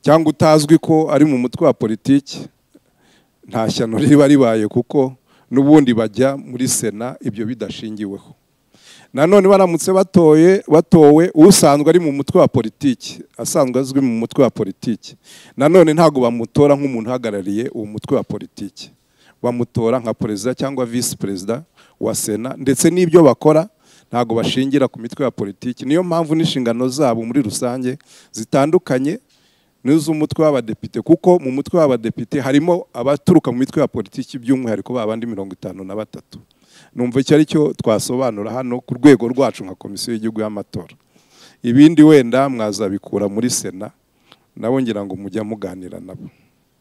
cyangwa utazwi ko ari mu mutwe wa politiki nta shyano riba ribaye kuko n'ubundi bajya muri sena ibyo bidashingiweho nanone baramutse batoye batowe usanzwe ari mu mutwe wa politiki asanzwe azwi mu mutwe wa politiki nanone ntabwo bamutora nk'umuntu uhagarariye uwo mutwe wa politiki bamutora nka perezida cyangwa visi perezida wa sena ndetse n'ibyo bakora ntabwo bashingira ku mitwe ya politiki niyo mpamvu n'inshingano zabo muri rusange zitandukanye n'iz'umutwe w'abadepite kuko mu mutwe w'abadepite harimo abaturuka mu mitwe ya politiki by'umwihariko ba bandi mirongo itanu na batatu numva icyo ari cyo twasobanura hano ku rwego rwacu nka komisiyo y'igihugu y'amatora ibindi wenda mwazabikura muri sena nabo ngira ngo mujya muganira nabo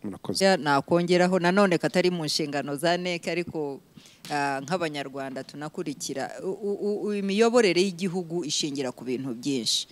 murakoze Ya, nakongeraho nanone katari mu nshingano za NEC ariko ah, nk'abanyarwanda tunakurikira u- u- u- imiyoborere y'igihugu ishingira ku bintu byinshi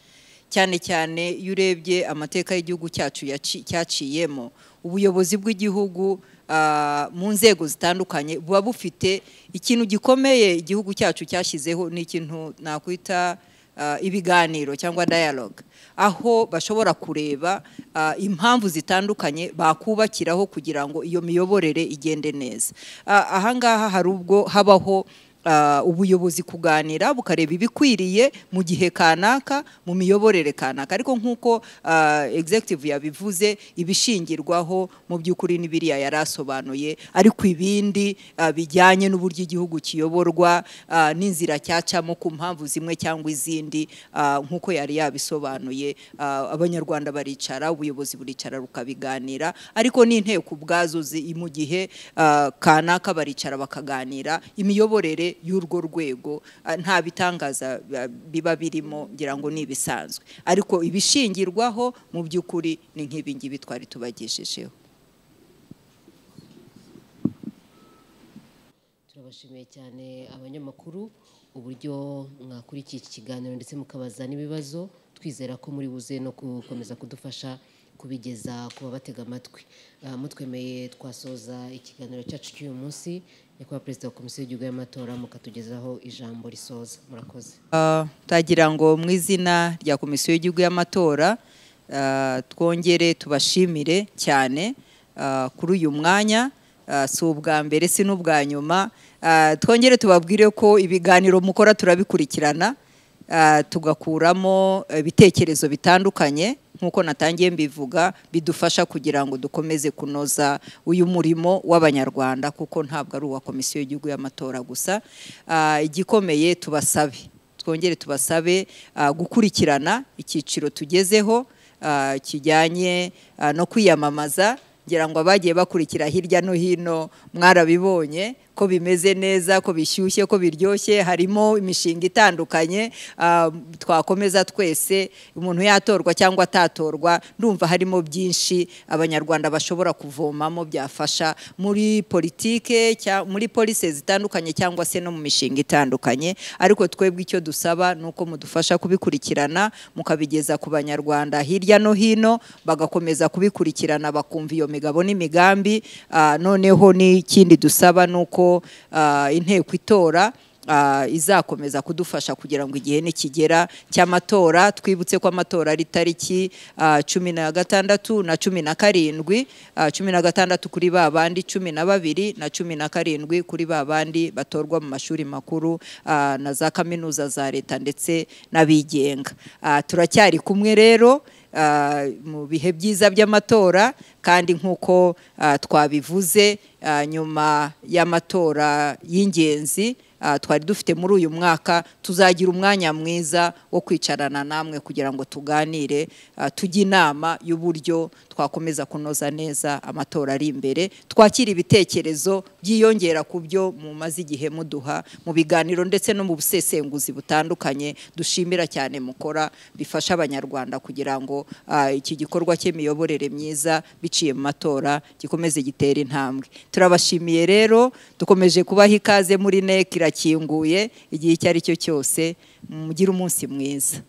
cyane cyane iyo urebye amateka y'igihugu cyacu yaci- cyaciyemo ubuyobozi bw'igihugu ah, mu nzego zitandukanye buba bufite ikintu gikomeye igihugu cyacu cyashyizeho ni ikintu nakwita ah, ibiganiro cyangwa dialogue aho bashobora kureba ah, impamvu zitandukanye bakubakiraho kugira ngo iyo miyoborere igende neza Ah, ahangaha hari ubwo habaho ah, ubuyobozi kuganira bukareba ibikwiriye mu gihe kanaka mu miyoborere kanaka ariko nk'uko ah, executive yabivuze ibishingirwaho mu by'ukuri ni biriya yari asobanuye ariko ibindi ah, bijyanye n'uburyo igihugu kiyoborwa ah, n'inzira cyacamo ku mpamvu zimwe cyangwa izindi ah, nk'uko yari yabisobanuye ah, abanyarwanda baricara ubuyobozi buricara rukabiganira ariko n'inteko ubwazo zi- mu gihe ah, kanaka baricara bakaganira imiyoborere hanze y'urwo rwego ah, nta bitangaza ba- biba birimo ngira ngo ni ibisanzwe ariko ibishingirwaho mu by'ukuri ni nk'ibi ngibi twari tubagejejeho turabashimiye cyane abanyamakuru uburyo mwakurikiye iki kiganiro ndetse mukabaza n'ibibazo twizera ko muri buze no gukomeza kudufasha kubigeza ku babatega amatwi Ah, mutwemeye twasoza ikiganiro cyacu cy'uyu munsi nyakubahwa perezida wa komisiyo y'igihugu y'amatora mukatugezaho ijambo risoza murakoze Ah, twagira ngo mu izina rya komisiyo y'igihugu y'amatora ah, twongere tubashimire cyane ah, kuri uyu mwanya ah, si ubwa mbere si n'ubwa nyuma Ah, twongere tubabwire ko ibiganiro mukora turabikurikirana ah, tugakuramo ibitekerezo bitandukanye nk'uko natangiye mbivuga bidufasha kugira ngo dukomeze kunoza uyu murimo w'abanyarwanda kuko ntabwo ari uwa komisiyo y'igihugu y'amatora gusa Ah, igikomeye tubasabe twongere tubasabe ah, gukurikirana icyiciro tugezeho ah, kijyanye ah, no kwiyamamaza ngira ngo abagiye bakurikira hirya no hino mwarabibonye ko bimeze neza ko bishyushye ko biryoshye harimo imishinga itandukanye ah, twakomeza twese umuntu yatorwa cyangwa atatorwa ndumva harimo byinshi abanyarwanda bashobora kuvomamo byafasha muri politike cya- muri polise zitandukanye cyangwa se no mu mishinga itandukanye ariko twebwe icyo dusaba ni uko mudufasha kubikurikirana mukabigeza ku banyarwanda hirya no hino bagakomeza kubikurikirana bakumva iyo migabo n'imigambi Ah, noneho n'ikindi dusaba ni uko ah, inteko itora ah, izakomeza kudufasha kugira ngo igihe nikigera cy'amatora twibutse ko amatora ari tariki ah, cumi na gatandatu na cumi na karindwi ah, cumi na gatandatu kuri ba bandi cumi na babiri na cumi na karindwi kuri ba bandi batorwa mu mashuri makuru ah, na za kaminuza za leta ndetse n'abigenga Ah, turacyari kumwe rero ah, mu bihe byiza by'amatora kandi nk'uko ah, twabivuze ah, nyuma y'amatora y'ingenzi ah, twari dufite muri uyu mwaka tuzagira umwanya mwiza wo kwicarana namwe kugira ngo tuganire ah, tujye inama y'uburyo twakomeza kunoza neza amatora ari imbere twakira ibitekerezo byiyongera ku byo mumaze igihe muduha mu biganiro ndetse no mu busesenguzi butandukanye dushimira cyane mukora bifasha abanyarwanda kugira ngo ah, iki gikorwa cy'imiyoborere myiza biciye mu matora gikomeze gitera intambwe turabashimiye rero dukomeje kubaha ikaze muri NEC irakinguye igihe icyo ari cyo cyose mugire umunsi mwiza